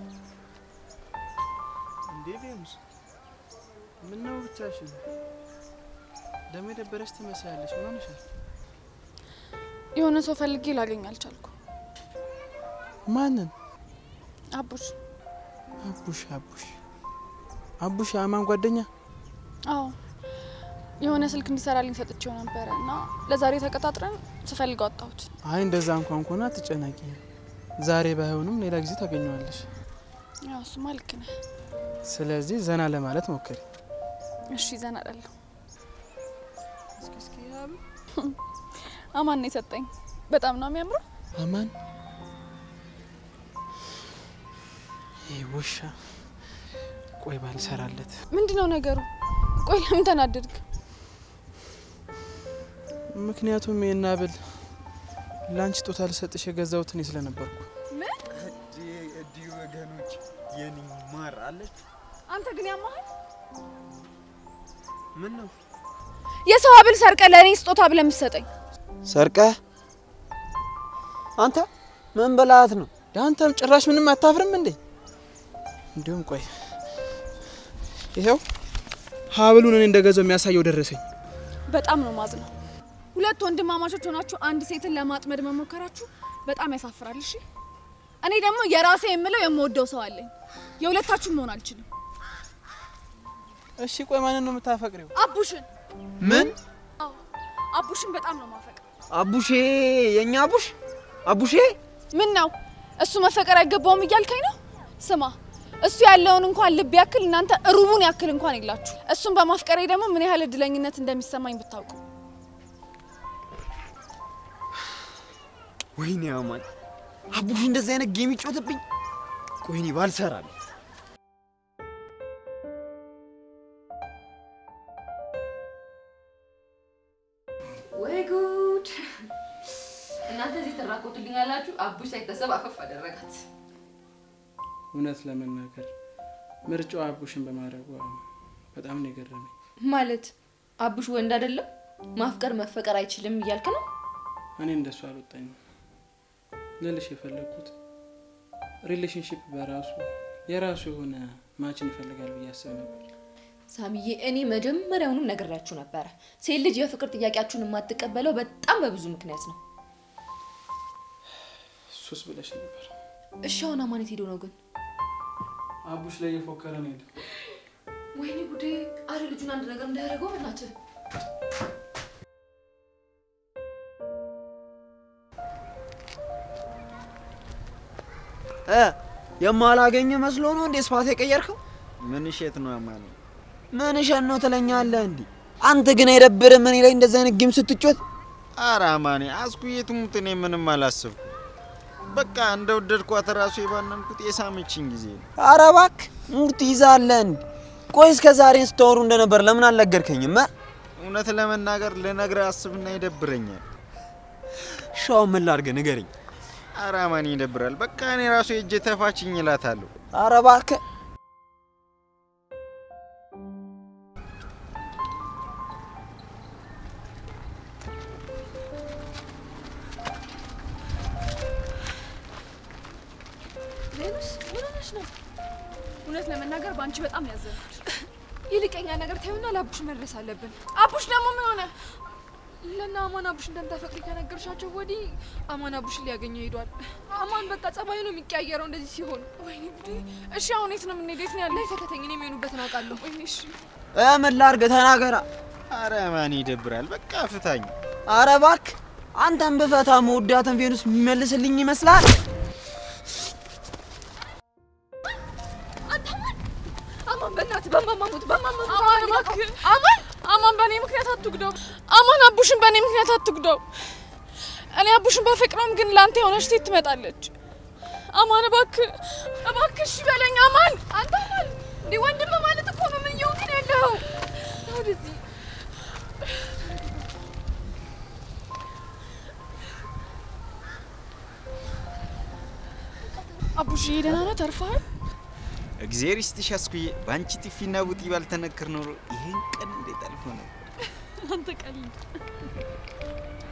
እንዴ ቬኑስ፣ ምነው ብቻሽን? ደግሞ የደበረች ትመስላለች። ምን ሆነሻል? የሆነ ሰው ፈልጌ ላገኝ አልቻልኩ። ማንን? አቡሽ። አቡሽ አቡሽ አቡሽ የአማን ጓደኛ? አዎ የሆነ ስልክ እንዲሰራልኝ ሰጥቼው ነበረ እና ለዛሬ ተቀጣጥረን ስፈልገው አጣሁት። አይ እንደዛ እንኳን ከሆነ አትጨናቂ። ዛሬ ባይሆንም ሌላ ጊዜ ታገኘዋለሽ። ያው እሱማ ልክ ነህ። ስለዚህ ዘና ለማለት ሞክሪ። እሺ ዘና እላለሁ። አማን ነው የሰጠኝ። በጣም ነው የሚያምረው። አማን ይህ ውሻ ቆይ ባልሰራለት። ምንድን ነው ነገሩ? ቆይ ለምን ተናደድክ? ምክንያቱም የናብል ለአንቺ ጦታ ልሰጥሽ የገዛሁት እኔ ስለነበርኩ። እዲ ወገኖች የኔ ማር አለች። አንተ ግን ያማሃል። ምን ነው የሰው ሀብል ሰርቀ ለእኔ ስጦታ ብለህ የምትሰጠኝ? ሰርቀህ አንተ ምን በላት ነው? አንተም ጭራሽ ምንም አታፍርም እንዴ? እንዲሁም ቆይ ይኸው ሀብሉን እኔ እንደገዛው የሚያሳየው ደረሰኝ። በጣም ነው ማዝነው። ሁለት ወንድማማቾች ሆናችሁ አንድ ሴትን ለማጥመድ መሞከራችሁ በጣም ያሳፍራል። እሺ እኔ ደግሞ የራሴ የምለው የምወደው ሰው አለኝ። የሁለታችሁን መሆን አልችልም። እሺ ቆይ ማንን ነው የምታፈቅሪው? አቡሽን። ምን አዎ አቡሽን በጣም ነው ማፈቅር። አቡሼ? የኛ አቡሽ አቡሼ? ምን ነው እሱ መፈቀር አይገባውም እያልከኝ ነው? ስማ እሱ ያለውን እንኳን ልብ ያክል እናንተ ሩቡን ያክል እንኳን የላችሁ። እሱን በማፍቀሬ ደግሞ ምን ያህል እድለኝነት እንደሚሰማኝ ብታውቁ። ወይኔ አማን አቡሽ እንደዚህ አይነት ጌም ይጫወትብኝ። ቆይኔ ባልሰራል ወይ ጉድ! እናንተ እዚህ ትራቆቱልኛላችሁ። አቡሽ ሳይታሰብ አፈፍ አደረጋት። እውነት ለመናገር ምርጫው አቡሽን በማድረጓ በጣም ነው የገረመኝ። ማለት አቡሽ ወንድ አይደለም ማፍቀር መፈቀር አይችልም እያልክ ነው? እኔ እንደሱ አልወጣኝም ልልሽ የፈለግኩት ሪሌሽንሽፕ በራሱ የራሱ የሆነ ማችን ይፈልጋል ብዬ አስብ ነበር። ሳሚዬ፣ እኔ መጀመሪያውንም ነግሬያችሁ ነበረ። ሴት ልጅ የፍቅር ጥያቄያችሁን የማትቀበለው በጣም በብዙ ምክንያት ነው። ሱስ ብለሽ ነበር። እሺ አሁን አማን የት ሄዶ ነው ግን? አቡሽ ላይ እየፎከረ ነው ሄደ። ወይኔ ጉዴ! አረ ልጁን አንድ ነገር እንዳያደርገው በእናትህ። እ የማላገኘ መስሎ ነው እንዴ ስፋት የቀየርከው? ምን እሸት ነው አማን? ምን እሸት ነው ትለኛለህ እንዴ? አንተ ግን አይደብርም እኔ ላይ እንደዚህ አይነት ጌም ስትጮት? አረ አማኔ አስኩዬ ትሙት፣ እኔ ምንም አላሰብኩም። በቃ እንደወደድኳት ራሱ የባነንኩት የሳመችኝ ጊዜ ነው። ኧረ እባክህ ሙድ ትይዛለህ እንዴ? ቆይ እስከ ዛሬ ስታወሩ እንደነበር ለምን አልነገርከኝም? እ? እውነት ለመናገር ልነግርህ አስብና ይደብረኛል። ሻው ምን ላድርግ ንገረኝ። አረ አማኔ ይደብራል። በቃ እኔ ራሱ የእጄ ተፋችኝ እላታለሁ። ኧረ እባክህ ሌሎስ ምን ሆነሽ ነው? እውነት ለመናገር በአንቺ በጣም ነው ያዘንኩት። ይልቀኛ ነገር ታዩና ለአቡሽ መድረስ አለብን። አቡሽ ደግሞ ምን ሆነ? ለና አማን አቡሽ እንደምታፈቅሪ ከነገርሻቸው ወዲህ አማን አቡሽን ሊያገኘው ሄዷል። አማን በቃ ጸባዩ ነው የሚቀያየረው እንደዚህ ሲሆን። ወይኔ ጉዴ! እሺ አሁን የት ነው የምንሄደው? የት ነው ያለ? ተከተኝ፣ እኔ የሚሆኑበትን አውቃለሁ። ወይኔ እሺ እ ምን ላድርግ ተናገራ። አረ አማኔ ይደብራል። በቃ ፍታኝ። ኧረ እባክህ አንተን ብፈታ መወዳትን ቬኑስ የሚመልስልኝ ይመስላል? አማን በእናትህ በማማሙት በማማሙት አማን እባክህ አማን አማን በእኔ ምክንያት አትጉዳው። አማን አቡሽን በእኔ ምክንያት አትጉዳው። እኔ አቡሽን ባፈቅረውም ግን ለአንተ የሆነች ሴት ትመጣለች። አማን እባክህ እባክህ እሺ በለኝ አማን። አንተ አማን እንዴ ወንድም ማለት እኮ ነው። ምን እየሆንክ ነው ያለኸው? ና ወደዚህ አቡሽዬ ደህና ነህ? ተርፈሃል? እግዜር ይስጥሽ አስኩዬ። በአንቺ ጥፊና ቡጢ ባልተነክር ኖሮ ይሄን ቀን እንዴት አልፎ ነው። አንተ ቀልድ